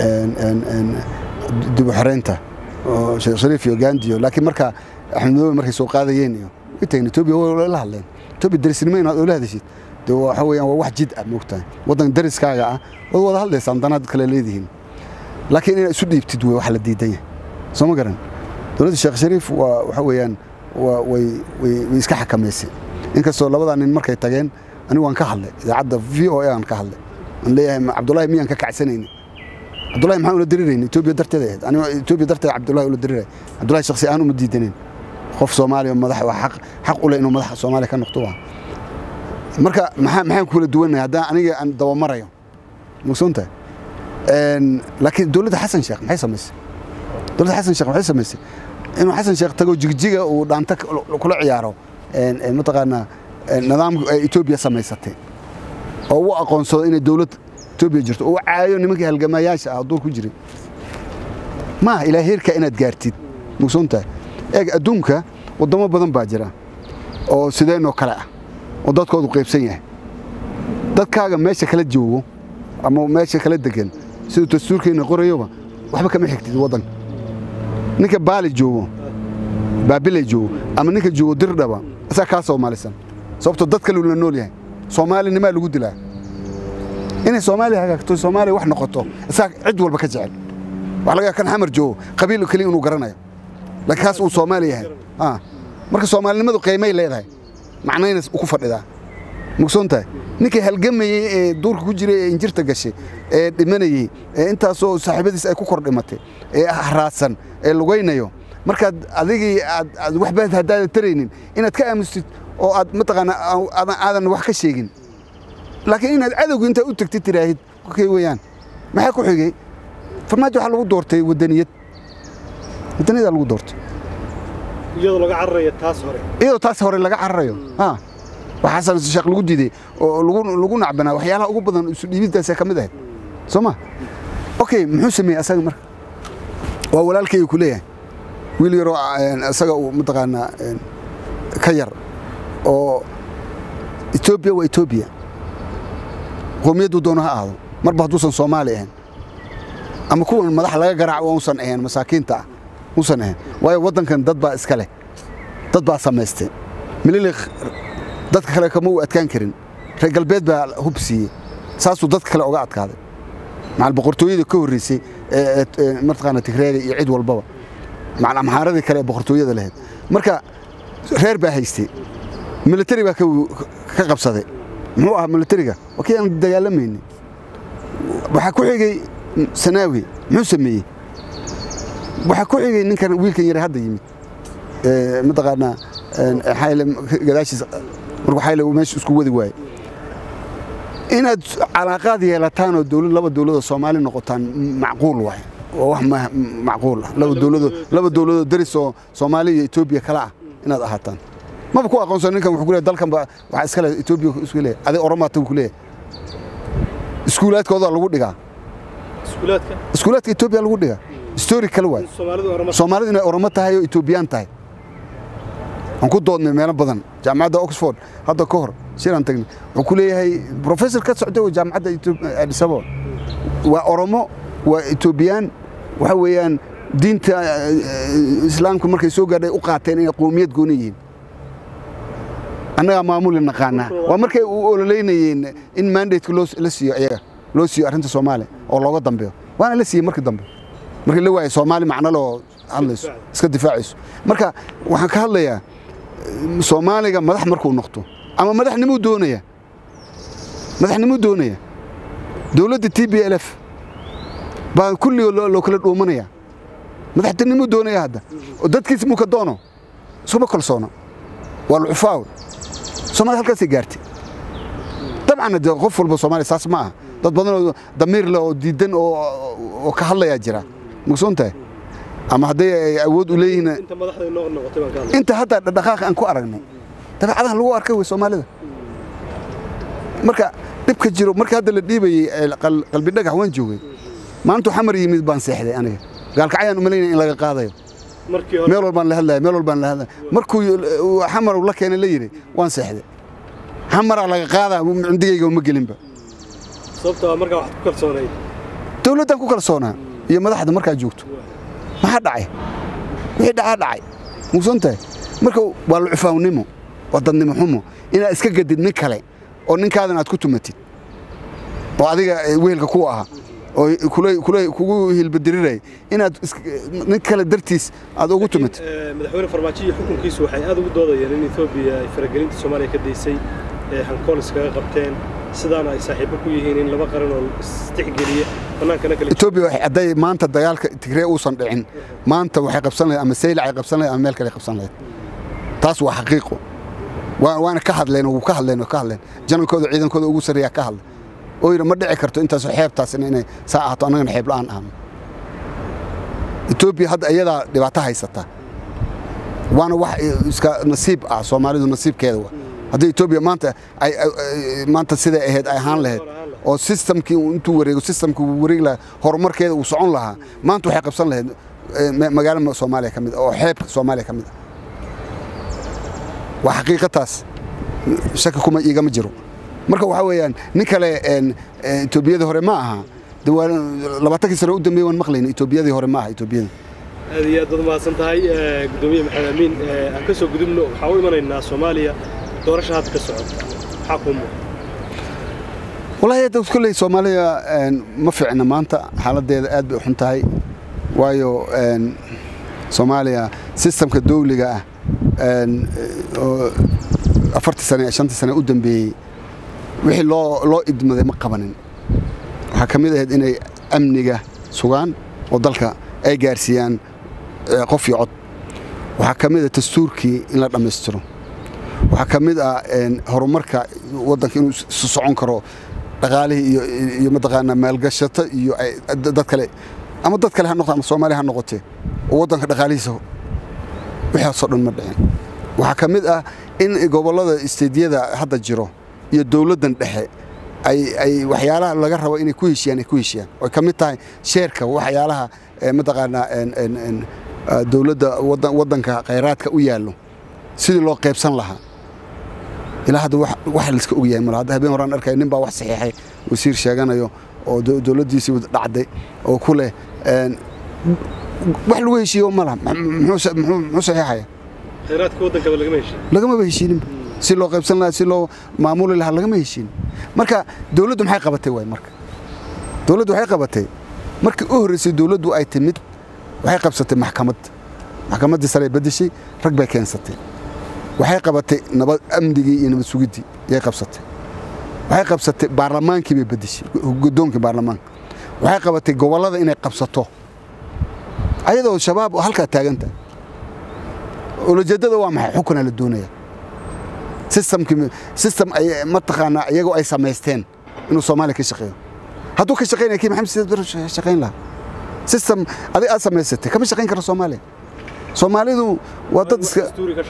dib u xoreynta oo sheekh shariif iyo gaandiyo laakiin marka axmed madoobe markay soo qaadayeen iyo intayna etoobiya way la hadleen etoobiya darisnimo inaad oola hadashid de waxa weeyaan waa wax jid ah moogtahay waddan dariskaaga ah waad wada hadlaysaan danaad kale leedihiin laakiin inaad isu dhiibtid wey wax la diidan yahay soo ma garan dowladda sheekh shariif waa waxa weeyaan way way iska xakamaysay inkastoo labadaa nin markay tageen anigu waan ka hadlay idaacadda v o a aan ka hadlay aan leeyahay cabdullaahi miyaan ka kacsanayni cabdullahi maxaan ula dirirayni etoobiya darteed ahayd anigo etoobiya darteed cabdullahi ula diriray cabdullahi shakhsi aan uma diidanin qof soomaaliya madax waa xaq xaq u leh inuu madaxa soomaaliya ka noqdo waa marka maxaa maxaan kula duwanahay haddaan aniga aan dabamarayo mugsoontahay laakiin dowladda xasan sheekh maxay samaysay dowladda xasan sheekh maxay samaysay inuu xasan sheekh tago jigjiga uu dhaanta kula ciyaaro mataqaanaa nidaamka ay etoobiya samaysatay oo u aqoonsado inay dowlad etoobiya jirto oo u caayo nimankii halgamayaasha ah duur ku jiray maaha ilaa heerka inaad gaartid mugsoontahay eeg adduunka waddamo badan baa jira oo sideenoo kale ah oo dadkoodu qaybsan yahay dadkaaga meesha kala joogo ama meesha kala degan siduu dastuurkeenna qorayoba waxba kama xigtid waddanka ninka baali joogo baabilay joogo ama ninka joogo dirdhaba asaa kaa soomaalisan sababtoo dad kale la nool yahay soomaalinimaa lagu dilaa inay soomaaliya hagaagto soomaaliya wax noqoto isaa cid walba ka jecel waxa laga yaaba kan xamar joogo qabiil keliya inuu garanayo laakiin kaas uu soomaali yahay Ah. marka soomaalinimadu qiimay leedahay macnayna ku fadhidaa mugsoon tahay ninkii halgamayey ee duurka ku jiray ee injirta gashay ee dhimanayey ee intaasoo saaxiibadiis ay ku kor dhimatay ee haraadsan ee lugaynayo markaad adigii aad aad waxba haddaadan taraynin inaad ka aamustid oo aad mataqaanaa aadan aadan wax ka sheegin laakiin inaad cadowga intaad u tagtid tiraahid kay weeyaan maxaa ku xigay farmaajo waxaa lagu doortay wadaniyad wadaniyadaa lagu doortay iyadoo laga cararaya taas hore iyadoo taas hore laga cararayo ha waxaasan sheekh lagu diiday oo lagu lagu nacbanaa waxyaalaha ugu badan isu dhiibiddaasee ka mid ahayd soo ma okay muxuu sameeyey asaga marka waa walaalkayga ku leeyahay wiil yaroo een, isaga uu mataqaanaa een, ka yar oo etoobiya waa etoobiya qowmiyaddu doono ha ahaado marba hadduusan soomaali ahayn ama kuwan madax laga garaaco uusan ahayn masaakiinta ah uusan ahayn waayo waddankan dad baa iska leh dad baa samaystay mililik dadka kale kama u adkaan karin reer galbeed baa hub siiyey saasuu dadka kale uga adkaaday macal boqortooyada ka horreysay ee ee mataqaana tigreega iyo cid walbaba macal amxaaradii kale ee boqortooyada lahayd marka reer baa haystay militari baa ka ka qabsaday muxuu ahaa militariga waa kii aan dagaalamaynin waxaa ku xigay sanaawi muxuu sameeyey waxaa ku xigay ninkan wiilkan yare hadda yimid ee mataqaanaa een, xayle gadaashiisa markuu xayle uu meesha isku wadi waaye inaad calaaqaad yeelataan oo dowlad laba dowladoo soomaali noqotaan macquul waay waa wax ma- macquul ah laba dowladoo laba dowladoo deris oo soomaaliya iyo etoobiya kala ah inaad ahaataan maba ku aqoonsan ninkan wuxuu ku leeyahay dalkan ba waxaa iska leh etoobiya isku leeyahay adig oromaata ku leeyahay iskuulaadkooda lagu dhigaa iskuulaadka iskuulaadka etoobiya lagu dhigaa story kale waay soomaalidu orama soomaalidu inay oromo tahay oo etoobiyaan tahay waan ku doodnay meelo badan jaamacadda oxford hadda ka hor shiraan tagnay wuxuu ku leeyahay professor ka socda oo jaamacadda Ethiop- addis ababa waa oromo waa etoobiyaan waxa weeyaan diinta eh, islaamka markay soo gaadhay u qaateen inay qowmiyad gooni yihiin annagaa maamuli naqaanaa waa markay u ololeynayeen in mandateka loo la siiyo iyaga loo siiyo arrinta soomaaliya oo looga dambeeyo waana la siiyey markii dambe markii la waayay soomaali macno loo hadlayso iska difaacayso marka waxaan ka hadlayaa eh, soomaaliga madax markuu noqdo ama madaxnimuu doonaya madaxnimuu doonaya dowladda t b l f baa kulligoo loo loo kala dhuumanaya madaxtinimuu doonaya hadda oo dadkiis muu ka doono iskuma kalsoona waa lucufaawe soomaaliya halkaasay gaartay dabcan de qof walba soomaaliya saas ma aha dad badan oo damiir leh oo diidan oo oo ka hadlayaa jira mugsoon tahay ama hadday ay awood u leeyihiin inta madaxda inoo noqotay baan ka hadlay inta hadda dhaqaaqa aan ku aragnay dabeecadahan lagu arkay wey soomaalida marka dhibka jiro marka hadda la dhiibayey ee qal- qalbi dhagax waan joogay maalintuu xamar yimid baan seexday aniga gaalkacyaan umalaynaya in laga qaadayo markii hore meel walbaan la hadlaya meel walbaan la hadlaya markuu uu xamar la keenay la yidhi waan seexday xamaraa laga qaadaa cindigayga uma gelinba sababtoo ah markaa waxaad ku kalsoonayd dowladdan ku kalsoonaa iyo madaxda markaa joogto maxaa dhacay wixii dhacaa dhacay mugsoon tahay marka waa lucufaawnimo waa dadnimo xumo inaad iska gadid nin kale oo ninkaadan aad ku tumatid oo adiga eh, wehelka ku ahaa oo kula- kula- kugu hilbadiriraya inaad is- nin kale dartiis aad ugu tumatid Eh, madaxweyne farmaajo iyo xukunkiisu waxay aad ugu doodayeen in etoobiya ay faragelinta soomaaliya ka daysay ee hankool iskaga qabteen sidaana ay saaxiibo ku yihiin in laba qaran oo istixgeliya bannaankana kale etoobiya waxay hadday maanta dagaalka tigree uusan dhicin maanta waxay qabsan lahayd ama saylac ay qabsan lahayd ama meel kale ay qabsan lahayd taas waa xaqiiqo waa- waana ka hadleen oo ka hadleen oo ka hadleen janankooda ciidankooda ugu sarreeyaa ka hadlay oo yidhi ma dhici karto intaasoo xeebtaasina inay saa ahaato annagana xeeb la'aan ahno etoobiya hadda iyadaa dhibaato haysata waana wax iska nasiib ah soomaalidu nasiibkeeda wa haddii etoobiya maanta ay ay- ay- maanta siday ahayd ay ahaan lahayd oo systemkii uu intuu wareego systemkii uu wareegi lahaa horumarkeeda uu socon lahaa maanta waxay qabsan lahayd eh, ma- magaalo soomaaliya ka mid ah oo xeebka soomaaliya ka mid ah waa xaqiiqataas shaki kuma iigama jiro marka waxaa weeyaan nin kale een, eh, etoobiyada hore ma aha labaatankii sano u dambeeye waan maqlayna etoobiyadii hore ma aha etoobiyada aad iyo aad baad mahadsan tahay gudoomiye maxamed amiin aan ka soo gudubno waxaa u imanaynaa soomaaliya doorasha hadda ka socota maxaa kuu muuqda wallaahi hadda kolley soomaaliya ma fiicna maanta xaaladdeeda aad bay u xun tahay waayo soomaaliya sistamka dawliga ah oo afartii sane shantii sane u dambeeyey wixii loo loo idmaday ma qabanin waxaa ka mid ahayd inay amniga sugaan oo dalka ay gaarsiiyaan qof iyo cod waxaa ka mid ah dastuurkii in la dhammaystiro waxaa ka mid ah horumarka waddanka inuu isu socon karo dhaqaalihii iyo iyo mataqaanaa maalgashato iyo dad kale ama dad kale ha noqote ama soomaaliya ha noqotee oo waddanka dhaqaalihiisa wixaasoo dhan ma dhicin waxaa ka mid ah in gobollada isteediyada hadda jiro iyo dowladdan dhexe ay ay waxyaalaha laga rabo inay ku heshiyaan ay ku heshiyaan oy ka mid tahay sheerka waxyaalaha mataqaanaa dowladda waddanka khayraadka u yaallo sidii loo qaybsan lahaa ilaa hadda wax layska ogyahay mala hadda habeen horaan arkaya nin baa wax saxiixay wasiir sheeganayo oo dowladdiisii dhacday oo ku leh wax lagu heshiiyo ma laha muxuu saxiixaya khayraadka waddankaba lagama heshiin lagamaba heshiininba si loo qaybsan lahaa si loo maamuli lahaa lagama heshiinin marka dowladdu maxay qabatay waay marka dowladdu waxay qabatay markii u horreysay dowladdu ay timid waxay qabsatay maxkamad maxkamaddii sare beddeshay rag bay keensatay waxay qabatay nabad amnigii iyo nabad sugiddii yay qabsatay waxay qabsatay baarlamaankii bay beddeshay guddoonkii baarlamaanka waxay qabatay gobollada inay qabsato ayadoo shabaab halkaa taaganta ulajeeddada waa maxay xukunaa la doonaya sistamkii sistam ay mataqaanaa iyagoo ay samaysteen inuu soomaaliya ka shaqeeyo hadduu ka shaqaynaya kii maxamed siyaad baro shaqayn lahaa sistam adig aad samaysatay kama shaqayn karo soomaaliya soomaalidu waa dad iska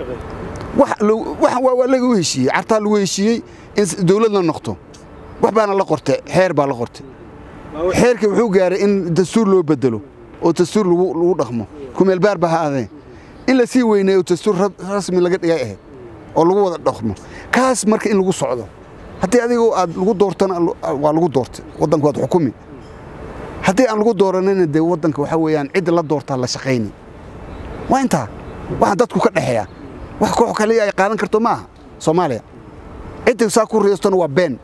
waa lagu heshiiyey cartaa lagu heshiiyey in dowlad la noqto wax baana la qortay xeer baa la qortay xeerkii wuxuu gaaray in dastuur loo bedelo oo dastuur lagu dhaqmo kumeelbaar ba ha adee in la sii weyneeyo oo dastuur rasmi laga dhigay ahayd oo lagu wada dhaqmo kaas marka in lagu socdo haddii adigu aad lagu doortana waa lagu doortay waddanka waad xukumi haddii aan lagu dooranayna dee waddanka waxaa weeyaan cidda la doortaa la shaqayni waa intaa waxaan dadku ka dhexeeya wax koox kaliya ay qaadan karto ma aha soomaaliya cidda saa ku riyoostona waa been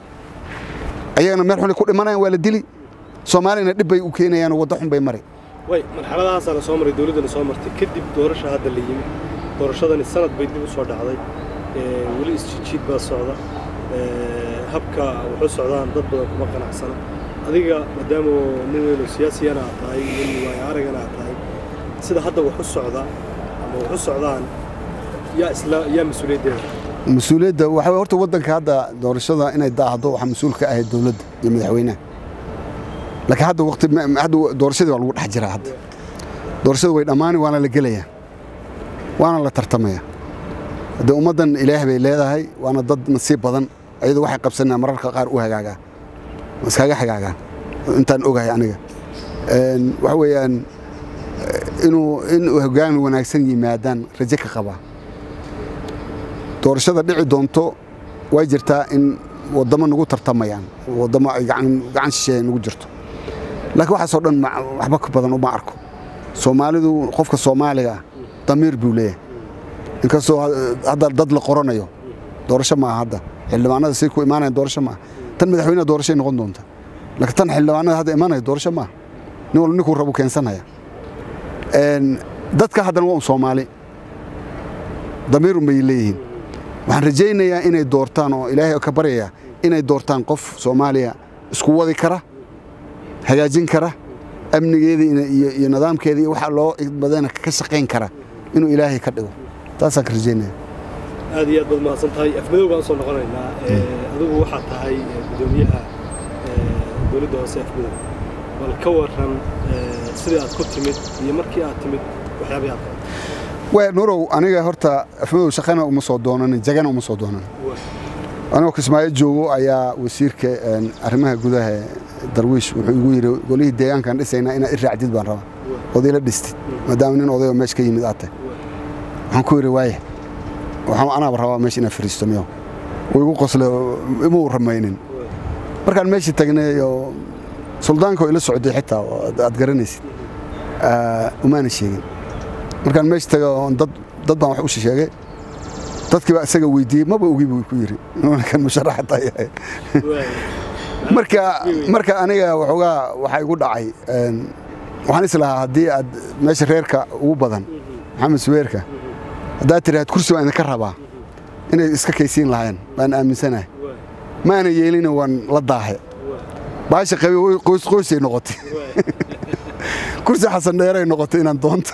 ayagana meel xunay ku dhimanayaan waa la dili soomaaliyana dhib bay u keenayaanoo wadda xun bay mari way marxaladahaasaa la soo maray dowladdana soo martay kadib doorasha hadda la yimi doorashadani sanad bay dib u soo dhacday weli isjijiid baa socda habka wuxuu socdaan dad badan kuma qanacsana adiga maadaama nin weynoo siyaasiyana aad tahay nin waayo aragana aad tahay sida hadda wax u socda ama wax u socdaan yaa isla yaa mas-uuliyaddeeda mas-uuliyadda waxaa way horta waddanka hadda doorashada inay daahdo waxaa mas-uul ka ahayd dowladda iyo madaxweynaha laakiin hadda waqti hadda doorashadii waa lagu dhex jiraa hadda doorashada way dhammaani waana la gelayaa waana la tartamaya hadde ummaddan ilaah bay leedahay waana dad nasiib badan ayadoo waxay qabsanayaan mararka qaar u hagaagaa iskaga hagaagaan intaan ogahay aniga waxa weeyaan inuu in hoggaan wanaagsan yimaadaan rajo ka qabaa doorashada dhici doonto way jirtaa in waddamo nagu tartamayaan waddamo ay gacan shisheeya nagu jirto laakiin waxaasoo dhan waxba ka badan uma arko soomaalidu qofka soomaaliga ah damiir buu leeyahay inkastoo hadda dad la qoranayo doorasho maaha hadda xildhibaanada say ku imaanayan doorasho maaha tan madaxweyneha doorashay noqon doonta laakiin tan xildhibaanada hadda imaanaya doorasho maaha nin walba ninkuu rabu keensanaya dadka haddana waa un soomaali damiirun bay leeyihiin waxaan rajaynayaa inay doortaan oo ilaahay ka baryaya inay doortaan qof soomaaliya isku wadi kara hagaajin kara amnigeedii iyo nidaamkeedii iyo waxa loo badana ka shaqayn kara inuu ilaahay ka dhigo taasaan ka rajaynaya aad iyo aad baad mahadsan tahay afmadow baan usoo noqonaynaa adigu waxaa tahay gudoomiyaha dowladda hoose afmadow bal ka waran sidii aad ku timid iyo markii aad timid waxyaabay aad waa nurow aniga horta afmadow shaqana uma soo doonanin jagana uma soo doonanin anigoo kismaayo joogo ayaa wasiirka arrimaha gudaha darwiish wuxuu igu yidhi golihii deegaankaan dhisaynaa inaad i raacdid baan rabaa ood ila dhistid maadaama nin odayoo meesha ka yimid aad tahay waxaan ku yidhi waaya waxaan anaaba rabaa meesha inaad fariisto miyo wuu igu qosle imuu ramaynin markaan meeshii tagnay oo suldaanka oo ila socday xitaa aad garanaysid umaana sheegin markaan meesha taga dad dad baan wax u sheegay dadkii baa isaga weydiiyey maba ogi buu ku yidhi kan musharaxataa yahay marka marka aniga waxoogaa waxaa igu dhacay waxaan is lahaa haddii aad meesha reerka ugu badan maxamed suweerka haddaad tiraahad kursi baan idinka rabaa inay iska kaysiin lahayn baan aaminsanahay maana yeelina waan la daahe baasha qabi qoysay noqotay kursi xasan dheeray noqotay inaan doonto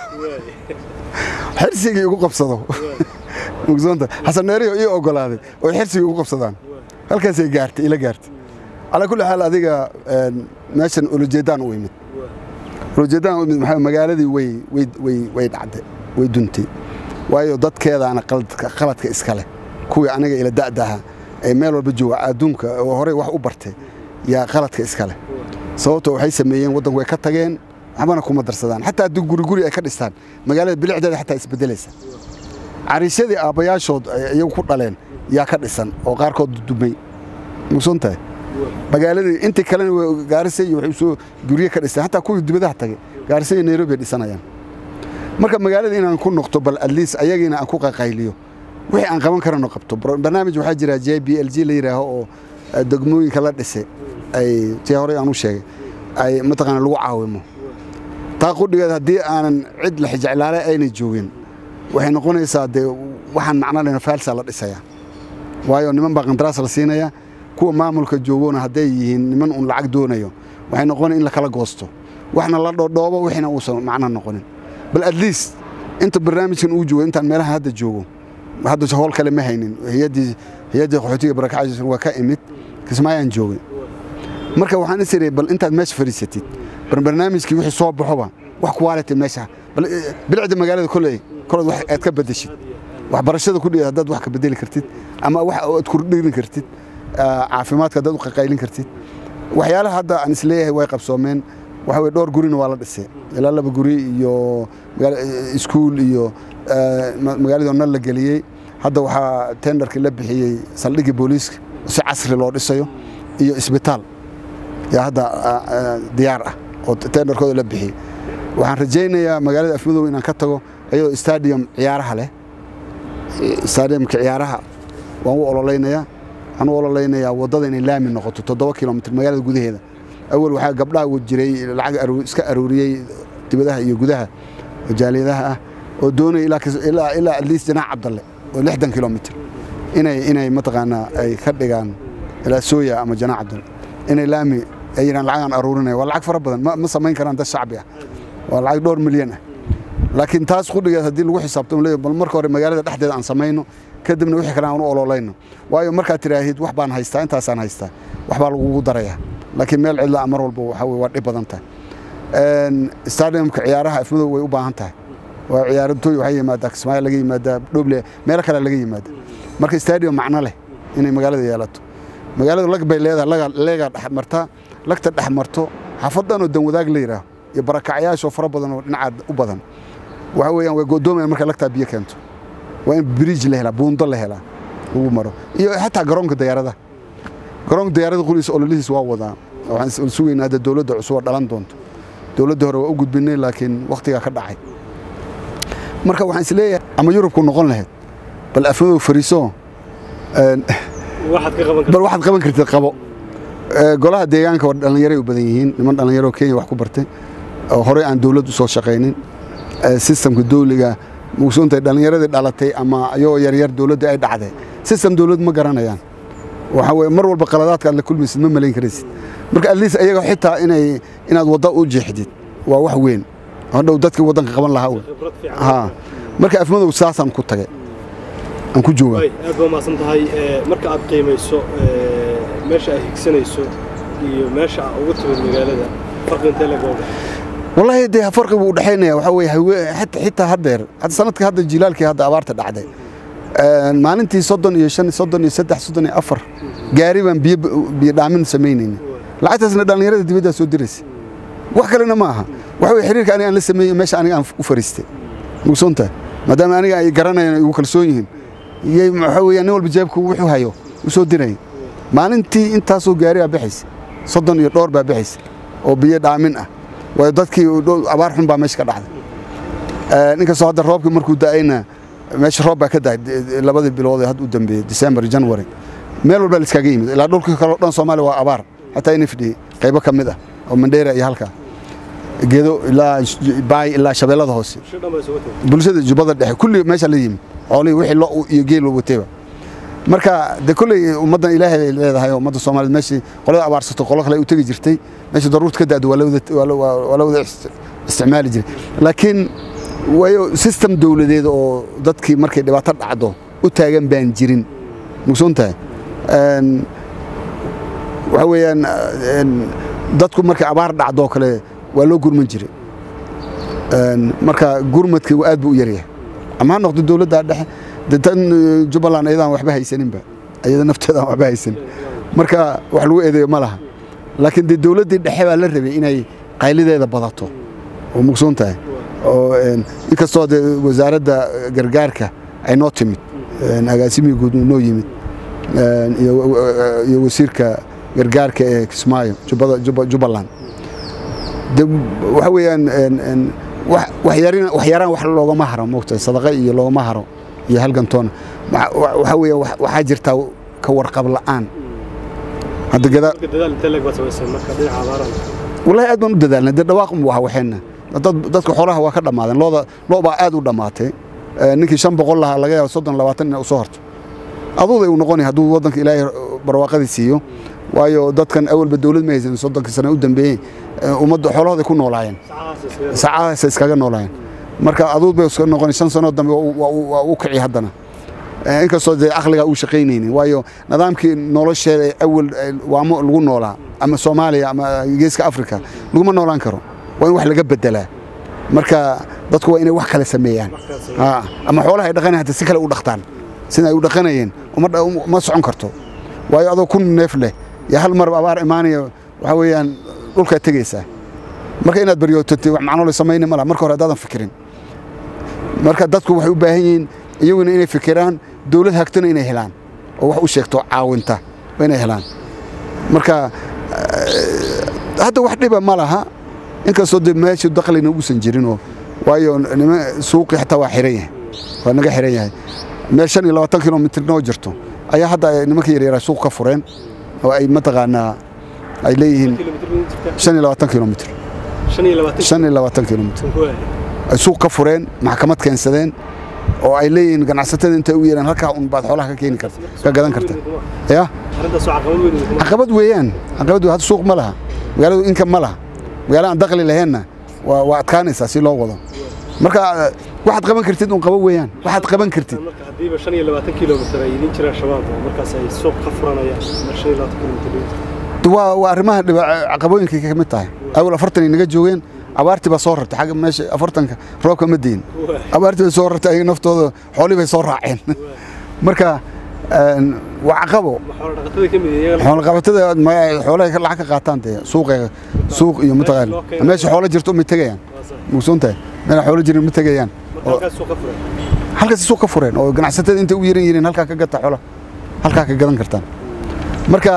xirsigii igu qabsado mugsoonta xasan dheerayo ii ogolaaday oo xirsigii igu qabsadaan halkaasay gaartay ila gaartay calaa kulli xaal adiga meeshan olojeedaan u imid olojeedaan u imid maxaa magaaladii way way way way dhacday way duntay waayo dadkeedaana qaladka iska leh kuwii aniga ila da'daha ee meel walba jooga adduunka oo horey wax u bartay yaa qaladka iska leh sababtoo waxay sameeyeen waddanku way ka tageen waxbana kuma darsadaan xataa haddii guri guri ay ka dhistaan magaalada bilicdeeda xataa isbedelaysa cariisyadii aabbayaashood iyagu ku dhaleen yaa ka dhisan oo qaarkood dumay mugsoon tahay magaaladii intii kalena gaarisa iyo waxay soo gurye ka dhistaan xataa kuwii dibadaha tagay gaarisa iyo nairobi ay dhisanayaan marka magaalada inaan ku noqto bal atleast ayagiina aan ku qaqayliyo wixii aan qaban karano qabto barnaamij waxaa jira j b l g la yidhaaho oo degmooyinka la dhisay ay tii horey aan u sheegay ay mataqaana lagu caawimo taa qudhigeed haddii aanan cid la xijeclaale ayna joogin waxay noqonaysaa dee waxaan macno lena faalsa la dhisayaa waayo niman baa qandaraas la siinaya kuwa maamulka joogona hadday yihiin niman uun lacag doonayo waxay noqonaya in la kala goosto waxna la dhoodhoobo wixina uusan macno noqonin bal at least inta barnaamijkan uu joogo intaan meelaha hadda joogo hadda howl kale ma haynin hay-addii hay-addii qaxootiga barakacaysan waa ka imid kismaayaan joogay marka waxaan is iray bal intaad meesha fadhiisatid bal barnaamijkii wixii soo baxoba wax quality meesha bal bilicda magaalada kolley kolood wax aad ka bedeshid waxbarashada ku dhigeed haddaad wax ka bedeli kartid ama wax aad kordhirin kartid caafimaadka haddaad u qaqaylin kartid waxyaalaha hadda aan isleeyahay way qabsoomeen waxa weye dhowr gurina waa la dhisay ilaa laba guri iyo iskuul iyo magaaladii nal la geliyey hadda waxaa tenderkii la bixiyey saldhiggii booliiska si casri loo dhisayo iyo isbitaal yaa hadda diyaar ah oo tenderkooda la bixiyey waxaan rajaynayaa magaalada afmadow inaan ka tago iyadoo stadium ciyaaraha leh stadiumka ciyaaraha waan u ololaynayaa waxaan u ololaynayaa waddada inay laami noqoto toddoba kilomitr magaalada gudaheeda awal waxaa gabdhaha jiray lacag iska aruuriyey dibadaha iyo gudaha jaaliyadaha ah oo doonaya ilaa atleast janac cabdalle oo lixdan kilomitr inay inay mataqaanaa ay ka dhigaan ilaa sooya ama janac cabdalle inay laami ay yidhaan lacagaan aruurinaya waa lacag fara badan ma samayn karaan dad shacbi ah waa lacag dhowr milyan ah laakiin taas qudhigeed haddii lagu xisaabtamo leeyahay bal marka hore magaalada dhexdeeda aan samayno kadibna wixii kale aan u ololayno waayo markaad tiraahid wax baan haystaa intaasaan haystaa waxbaa lagugu darayaa laakiin meel cidla mar walba waxa weye waa dhib badan tahay stadiumka ciyaaraha afmadow way u baahan tahay waa ciyaarantooy waxay yimaadaa kismaayo laga yimaadaa dhoble meelo kale laga yimaada marka stadium macno leh inay magaalada yeelato magaalada lag bay leedahay leegaa dhex martaa lagta dhex marto xaafaddan oo dan wadaag la yidhaaho iyo barakacyaashoo fara badan oo dhinacaad u badan waxa weeyaan way go'doomayaan marka lagtaa biyo keento waa in bridge la helaa buundo la helaa lagu maro iyo xataa garoonka diyaaradaha garoonka diyaarada quliisa ololihiis waa wadaa waxaan sugaynaa hadda dowladda cusub oo dhalan doonto dowladda hore waa u gudbinay laakiin wakhtigaa ka dhacay marka waxaan isleeyahay ama yurubku noqon lahayd bal afmadow fariiso bal waxaad qaban kartid qabo golaha deegaanka waa dhallinyaray u badan yihiin niman dhallinyaro kenya wax ku bartay oo horey aan dowladd u soo shaqaynin sistamka dawliga mugsoontahay dhallinyaradii dhalatay ama ayagoo yaryar dowladda ay dhacday sistem dowlad ma garanayaan waxa weye mar walba qaladaadka aad la kulmaysid ma malayn karaysid marka atleast ayaga xitaa inay inaad wadda u jeexdid waa wax weyn hadhow dadkii waddanka qaban lahaa wey ha marka afmadow saasaan ku tagay aan ku joogaa aad baa mahadsan tahay marka aad qiimayso meesha aad higsanayso iyo meesha aad ugu timid magaalada farqi intee la googa wallaahi dee farqi buu udhexaynaya waxaa weye hawe xitaa haddeer hadda sanadkii hadda jilaalkii hadda abaarta dhacday maalintii soddon iyo shan soddon iyo saddex soddon iyo afar gaari baan biyo biyo dhaamin samaynayna lacagtaasna dhallinyarada dibaddaa soo diraysa wax kalena ma aha waxa weye xiriirka aniga aan la sameeyey meesha aniga aan u fariistay mugsoontahay maadaama aniga ay garanayaan igu kalsoon yihiin iyay waxa weeyaan nin walba jeebku wuxuu hayo u soo diraya maalintii intaasoo gaari baa bixaysa soddon iyo dhowr baa bixaysa oo biyo dhaamin ah waayo dadkii abaar xun baa meesha ka dhacday inkastoo hadda roobkii markuu da'ayna meesha roob baa ka dahay labadii bilood ee hadda u dambeeyey december january meel walba la iskaga yimid ilaa dhulka kale o dhan soomaaliya waa abaar xataa nfd qaybo ka mid ah oo mandheera iyo halkaa gedo ilaa baay ilaa shabeellada hoose bulshada jubbada dhexe kulli meesha la yimid xoolihii wixii lo iyo geel loo watayba marka de kolley ummaddan ilaahay bay leedahay ummadda soomaaliyed meeshii qolada abaarsato qolo kale u tegi jirtay meeshii daruurta ka da'do waa la wada isticmaali jiray laakiin waayo system dowladeed oo dadkii markay dhibaato dhacdo u taagan baan jirin mugsoon tahay waxa weeyaan dadku markay abaar dhacdoo kale waa loo gurman jiray marka gurmadkii aad buu u yaryahay ama ha noqdo dowladda dhexe de tan jubbaland ayadaan waxba haysaninba ayada nafteedaan waxba haysanin marka wax lagu eedeeyo ma laha laakiin dee dowladdii dhexe baa la rabay inay qaylideeda badato oo mugsoon tahay oo inkastoo dee wasaaradda gargaarka ay noo timid agaasimihii guud noo yimid iyo wasiirka gargaarka ee kismaayo jubbaland de waxa weeyaan waxyaraan wax loogama haro moogtahay sadaqa iyo loogama haro iyo halgantoona waxa weeya waxaa jirtaa ka warqab la'aan hadda gadaa wallahi aad baan u dadaalnay dee dhawaaq waa waxeenna dadka xoolaha waa ka dhammaadeen looda loo baa aad u dhammaatay ninkii shan boqol lahaa laga yaabo soddon labaatan ina u soo horto aduuday uu noqonay hadduu waddanka ilaahay barwaaqadii siiyo waayo dadkan awalba dowlad ma haysan soddonkii sane u dambeeyey ummadda xoolahooday ku noolaayeen saacadahaasay iskaga noolaayeen marka aduud bay iska noqonay shan sanoo dambe waa u kici haddana inkastoo dee aqligaa uu shaqaynaynin waayo nidaamkii nolosheeda awal waamo lagu noolaa ama soomaaliya ama geeska afrika laguma noolaan karo waa in wax laga bedelaa marka dadku waa inay wax kale sameeyaan ama xoolaha ay dhaqanayan hata si kale u dhaqtaan sida ay u dhaqanayeen ma socon karto waayo adoo kun neef leh iyo hal mar abaar imaanaya waxaa weeyaan dhulkaa tegaysaa marka inaad baryootatay wax macnole samayni ma laha marka hore haddaadan fikirin marka dadku waxay u baahan yihiin iyaguna inay fikiraan dowlad hagtana inay helaan oo wax u sheegto caawinta waa inay helaan marka hadda wax dhiba ma laha inkastoo de meesha daklina uusan jirinoo waayo nima suuqii xataa waa xiran yahay waa naga xiran yahay meel shan iyo labaatan kilomitr noo jirto ayaa hadda nimanka yaryara suuq ka fureen oo ay mataqaanaa ay leeyihiin shan iyo labaatan kilomitr shan iyo labaatan kilomitr ay suuq ka fureen maxkamad keensadeen oo ay leeyihiin ganacsatada intay u yeeraan halkaa un baad xoolaha ka keeni karta ka gadan karta ya caqabad weeyaan caqabad hadda suuq ma laha magaaladu inka ma laha magaala aan daqli laheenna waa adkaanaysaa si loo wado marka waxaad qaban kartid un qaba weeyaan waxaad qaban kartid hadiiba shan iyo labaatan kilomitr ay idin jiraan shabaab markaas ay suuq ka furanayaan shan iyo labaatan kilomitr waa waa arrimaha caqabooyinkay ka mid tahay awal afartan ay naga joogeen abaartii baa soo rartay xagga meesha afartanka roobka ma deyin abaartii bay soo rartay ayaga naftooda xoolii bay soo raaceen marka waa caqabo xoolaqabatada xoolahay lacag ka qaataan dee suuqa suuq iyo mataqaan meesha xoolo jirto ma tegayaan mugsoontahay meel xoolo jirin ma tegayaan halkaas suuq ka fureen oo ganacsatada intay u yeran yihiin halkaa ka gata xoolo halkaa ka gadan kartaan marka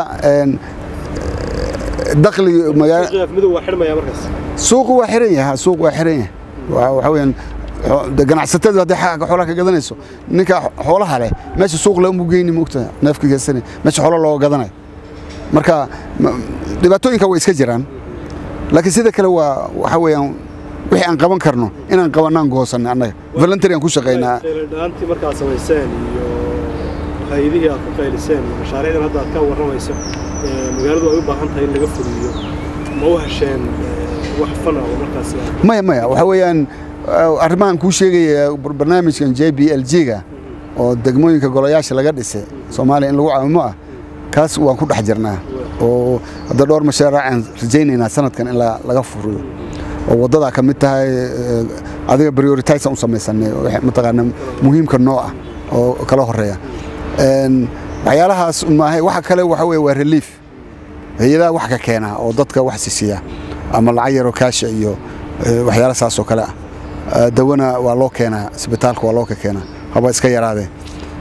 dakhli magaala suuqu waa xiran yahay suuq waa xiran yahay waxa weeyaan ganacsatada hadday xagga xoolaha ka gadanayso ninka xoolaha leh meesha suuq le umu geyni moogta neefka geysana meesha xoolo looga gadanayo marka dhibaatooyinka way iska jiraan laakiin sida kale waa waxa weeyaan wixii aan qaban karno inaan qabanaan goosanay annaga voluntary aan ku shaqaynaa dhaantii markaad samayseen iyo hay-adihii aad ku qayliseen mashaariicdan hadda aad ka warramayso magaaladu ay u baahan tahay in laga fuliyo ma u hesheen wax fana oo markaas maya maya waxa weeyaan arrimahan kuu sheegaya barnaamijkan j b l g-ga oo degmooyinka golayaasha laga dhisay soomaaliya in lagu caawimo ah kaas waan ku dhex jirnaa oo hadda dhowr mashaariicaan rajaynaynaa sanadkan in laga furiyo oo waddadaa ka mid tahay adiga prioritize u samaysanay mataqaana muhiimka noo ah oo kala horeeya waxyaalahaas maahay waxa kale waxa weeye waa relief hay-adaha wax ka keena oo dadka wax sisiya ama lacag yaroo kaasha iyo waxyaala saas oo kale ah dawana waa loo keenaa isbitaalka waa loo ka keenaa haba iska yaraadee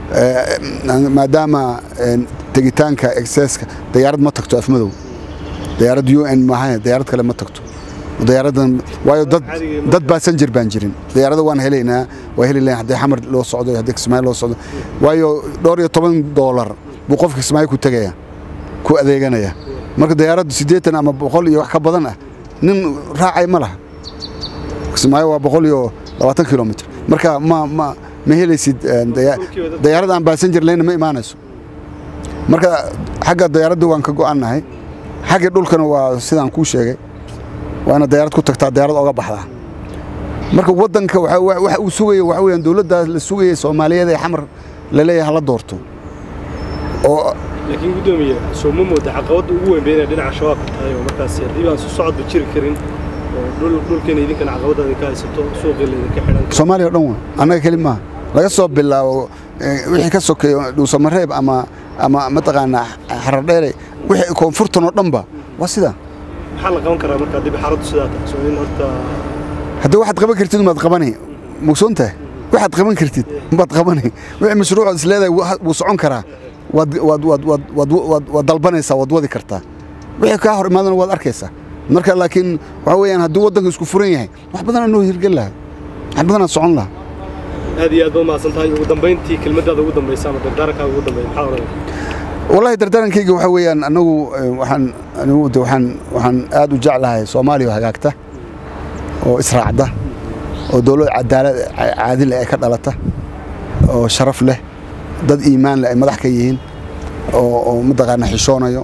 maadaama tegitaanka exceska dayaarad ma tagto afmadow diyaarad u n maaha diyaarad kale ma tagto diyaaradan waayo dad dad baasanjir baan jirin diyaarada waan helaynaa waa heli lahayn haddii xamar loo socdo haddii kismaayo loo socdo waayo dhowr iyo toban doolar buu qofka kismaayo ku tegaya ku adeeganaya marka diyaaraddu siddeetan ama boqol iyo wax ka badan ah nin raacay ma laha kismaayo waa boqol iyo labaatan kilomitr marka ma ma ma helaysid diyaarad aan baasanjir leyna ma imaanayso marka xagga diyaaradda waan ka go'annahay xagga dhulkana waa sidaan kuu sheegay waa inaad diyaarad ku tagtaa diyaarad oga baxdaa marka waddanka waxa uu sugaya waxa weeyaan dowladdaas la sugayay soomaaliyeed ee xamar la leeyahay hala doorto oo laakiin guddoomiye soo ma mooda caqabadda ugu weyn bay inay dhinaca shabaabka tahay oo markaasi haddii baan su socodba jiri karin oo dhulkeena idinkana caqabadda idinka haysato suuqii laydinka xidhan soomaaliya o dhan wa annaga keli maaha laga soo bilaabo wixii ka sokeeyo dhuusamareeb ama ama mataqaanaa xaradheere wixii koonfurtan oo dhanba waa sidaa maxaa la qaban karaa marka haddii xaaladdu sidaa tahay soo in horta haddii waxaad qaban kartid umaad qabani mugsoon tahay waxaad qaban kartid umaad qabani wixii mashruucood is leedahay wuu socon karaa waad waad waad waad waad waad waad dalbanaysaa waad wadi kartaa wixii kaa hor imaadana waad arkaysaa marka laakiin waxa weeyaan haddii waddanka isku furan yahay wax badanaa noo hirgel lahaa wax badanaa socon lahaa aad iyo aad ba umahadsan tahay ugu dambayntii kelmaddaada ugu dambaysa ama dardaarankaa ugu dambeeya maxaa odhanaya wallahi dardaarankayga waxa weeyaan annagu waxaan anigu de waxaan waxaan aad u jeclahay soomaaliya oo hagaagta oo israacda oo dowlad cadaalad caadil ay ka dhalata oo sharaf leh dad iimaan leh ay madax ka yihiin oo oo mataqaana xishoonayo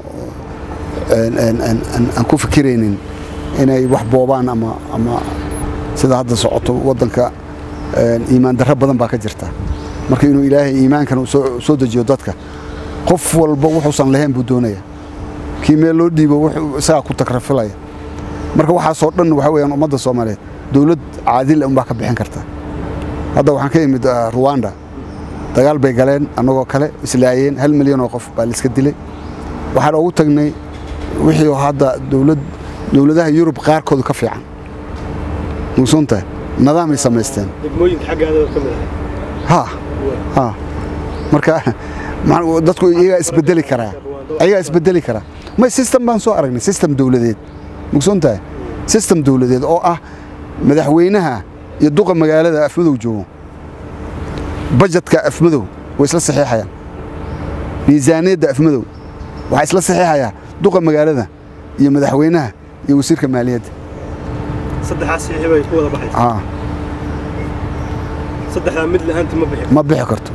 aan ku fikiraynin inay wax boobaan ama ama sida hadda socoto waddanka iimaan darro badan baa ka jirta marka inuu ilaahay iimaankan soo dejiyo dadka qof walba wuxuusan lahayn buu doonaya kii meel loo dhiibo wuxuu isagaa ku takrafilaya marka waxaasoo dhan waxa weeyaan ummadda soomaaliyeed dowlad caadil unbaa ka bixin karta hadda waxaan ka imid ruwanda dagaal bay galeen annagoo kale islaayeen hal milyan oo qof baa laiska dilay waxaan ugu tagnay wixii hadda dowlad dowladaha yurub qaarkoodu ka fiican mugsoontahay nidaamay samaysteen degmooyinka xaggaada ka mid ha ha marka dadku iyagaa isbedeli karaa ayagaa isbedeli karaa may system baan soo aragnay system dowladeed mugsoon tahay system dowladeed oo ah madaxweynaha iyo duqa magaalada afmadow joogo bajetka afmadow way isla saxiixayaan miisaaniyadda afmadow waxaa isla saxiixayaa duqa magaalada iyo madaxweynaha iyo wasiirka maaliyadda saddexaas saxiix bay ku wada baxaysaa saddexdaa mid la'aanti ma bixi ma bixi karto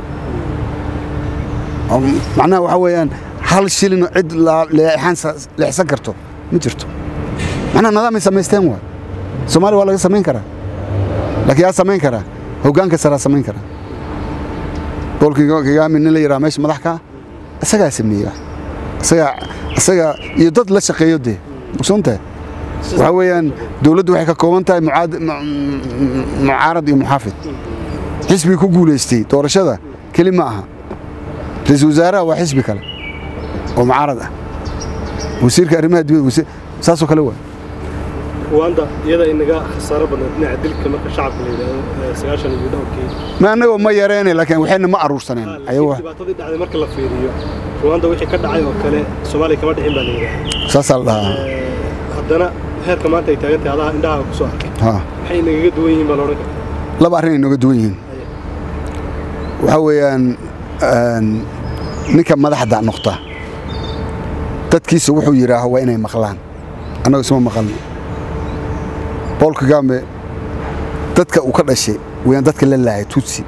macnaha waxaa weeyaan hal shilin cid leexsan karto ma jirto macnaha nidaamay samaysteen waay soomaaliya waa laga samayn karaa laakiin yaa samayn karaa hoggaanka saraa samayn karaa bool kigami nin la yidhaha meesha madax ka isagaa sameeya isagaa isagaa iyo dad la shaqeeyo dee mugsoon tahay waxaa weeyaan dowladdu waxay ka kooban tahay mucaarad iyo muxaafid xisbigii ku guulaystay doorashada keli ma aha ra-iisul wasaaraha waa xisbi kale oo mucaarad ah wasiirka arrimaha dibadda saasoo kale waa ruwanda iyada inaga khasaaro badneed dhinaca dilka marka shacabka la yidhaahdo sagaashan iyo dhowrkii ma annagoo ma yareene laakiin waxayna ma aruursaneen ayagu dhibaatadii dhacday marka la fiiriyo ruwanda wixii ka dhacay oo kale soomaaliya kama dhicin baa la yidhaahdaa saasaa la dhahaa haddana heerka maanta ay taagan tahay adaha indhaha ku soo arkay ha maxay inagaga duwan yihiin baa la odhan kartaa laba arrin ay nooga duwan yihiin waxaa weeyaan ninka madaxda noqda dadkiisa wuxuu yidhaaho waa inay maqlaan annagu isma maqalno bool kagame dadka uu ka dhashay wayaan dadka la laayay tutsi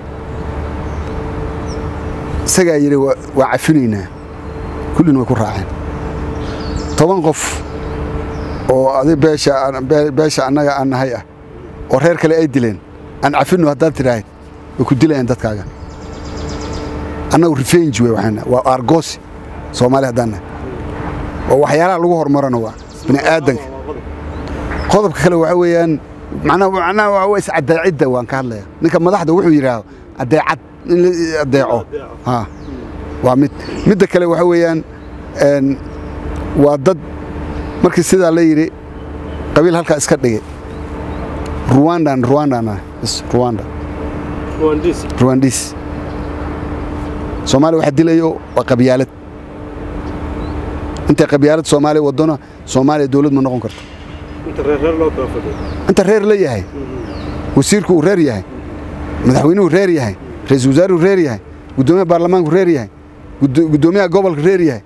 isagaa yidhi waa cafinaynaa kullina way ku raaceen toban qof oo adi beesha annaga aan nahay ah oo reer kale ay dileen aan cafinno haddaad tidhaahid way ku dilayaan dadkaaga annagu revenge wey waxaana waa argoosi soomaali haddaan nahay waa waxyaalaha lagu horumarana waa bini aadanka qodobka kale waxa weeyaan macnaha macnaha waa waa iscadaacidda waan ka hadlaya ninka madaxda wuxuu yidhaaho adeecad in la adeeco ha waa mid midda kale waxa weeyaan waa dad markii sidaa la yidhi qabiil halkaa iska dhigay ruwandan ruwandan bs ruwanda ruwandiis ruwandis soomaaliya waxa dilayo waa qabyaalad intay qabyaalad soomaaliya wadona soomaaliya dowlad ma noqon karto inta reer reer loo kala fadhiyo inta reer la yahay wasiirku uu reer yahay madaxweynuhu reer yahay ra-iisul wasaaruhu reer yahay guddoomiyaha baarlamaanku reer yahay guddoomiyaha gobolka reer yahay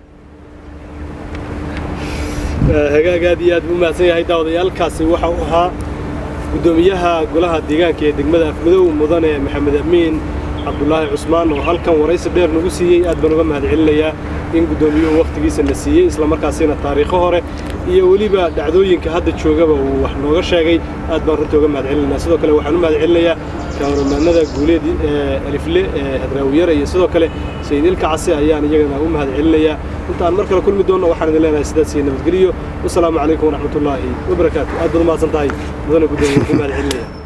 hagaag aad iyo aad buu mahadsan yahay daawadayaalkaasi waxa uu ahaa guddoomiyaha golaha deegaanka ee degmada afmadow mudane maxamed amiin cabdulaahi cusmaan oo halkan waraysi dheer nagu siiyey aad baan uga mahad celinayaa in guddoomiyuhu wakhtigiisa na siiyey islamarkaasina taariikho hore iyo weliba dhacdooyinka hadda joogaba uu wax nooga sheegay aad baan runtii uga mahad celinayaa sidoo kale waxaan u mahad celinayaa kawaramaanada guuleed ee alifle ee hadraawiyara iyo sidoo kale sayid ilka case ayaan iyagana u mahad celinayaa inta aan mar kale kulmi doonno waxaan idin leenahay sidaas iyo nabadgeliyo wasalaamu calaykum waraxmatullaahi wabarakaatu aad baad u mahadsan tahay mudane guddoomiye ku mahad celinaya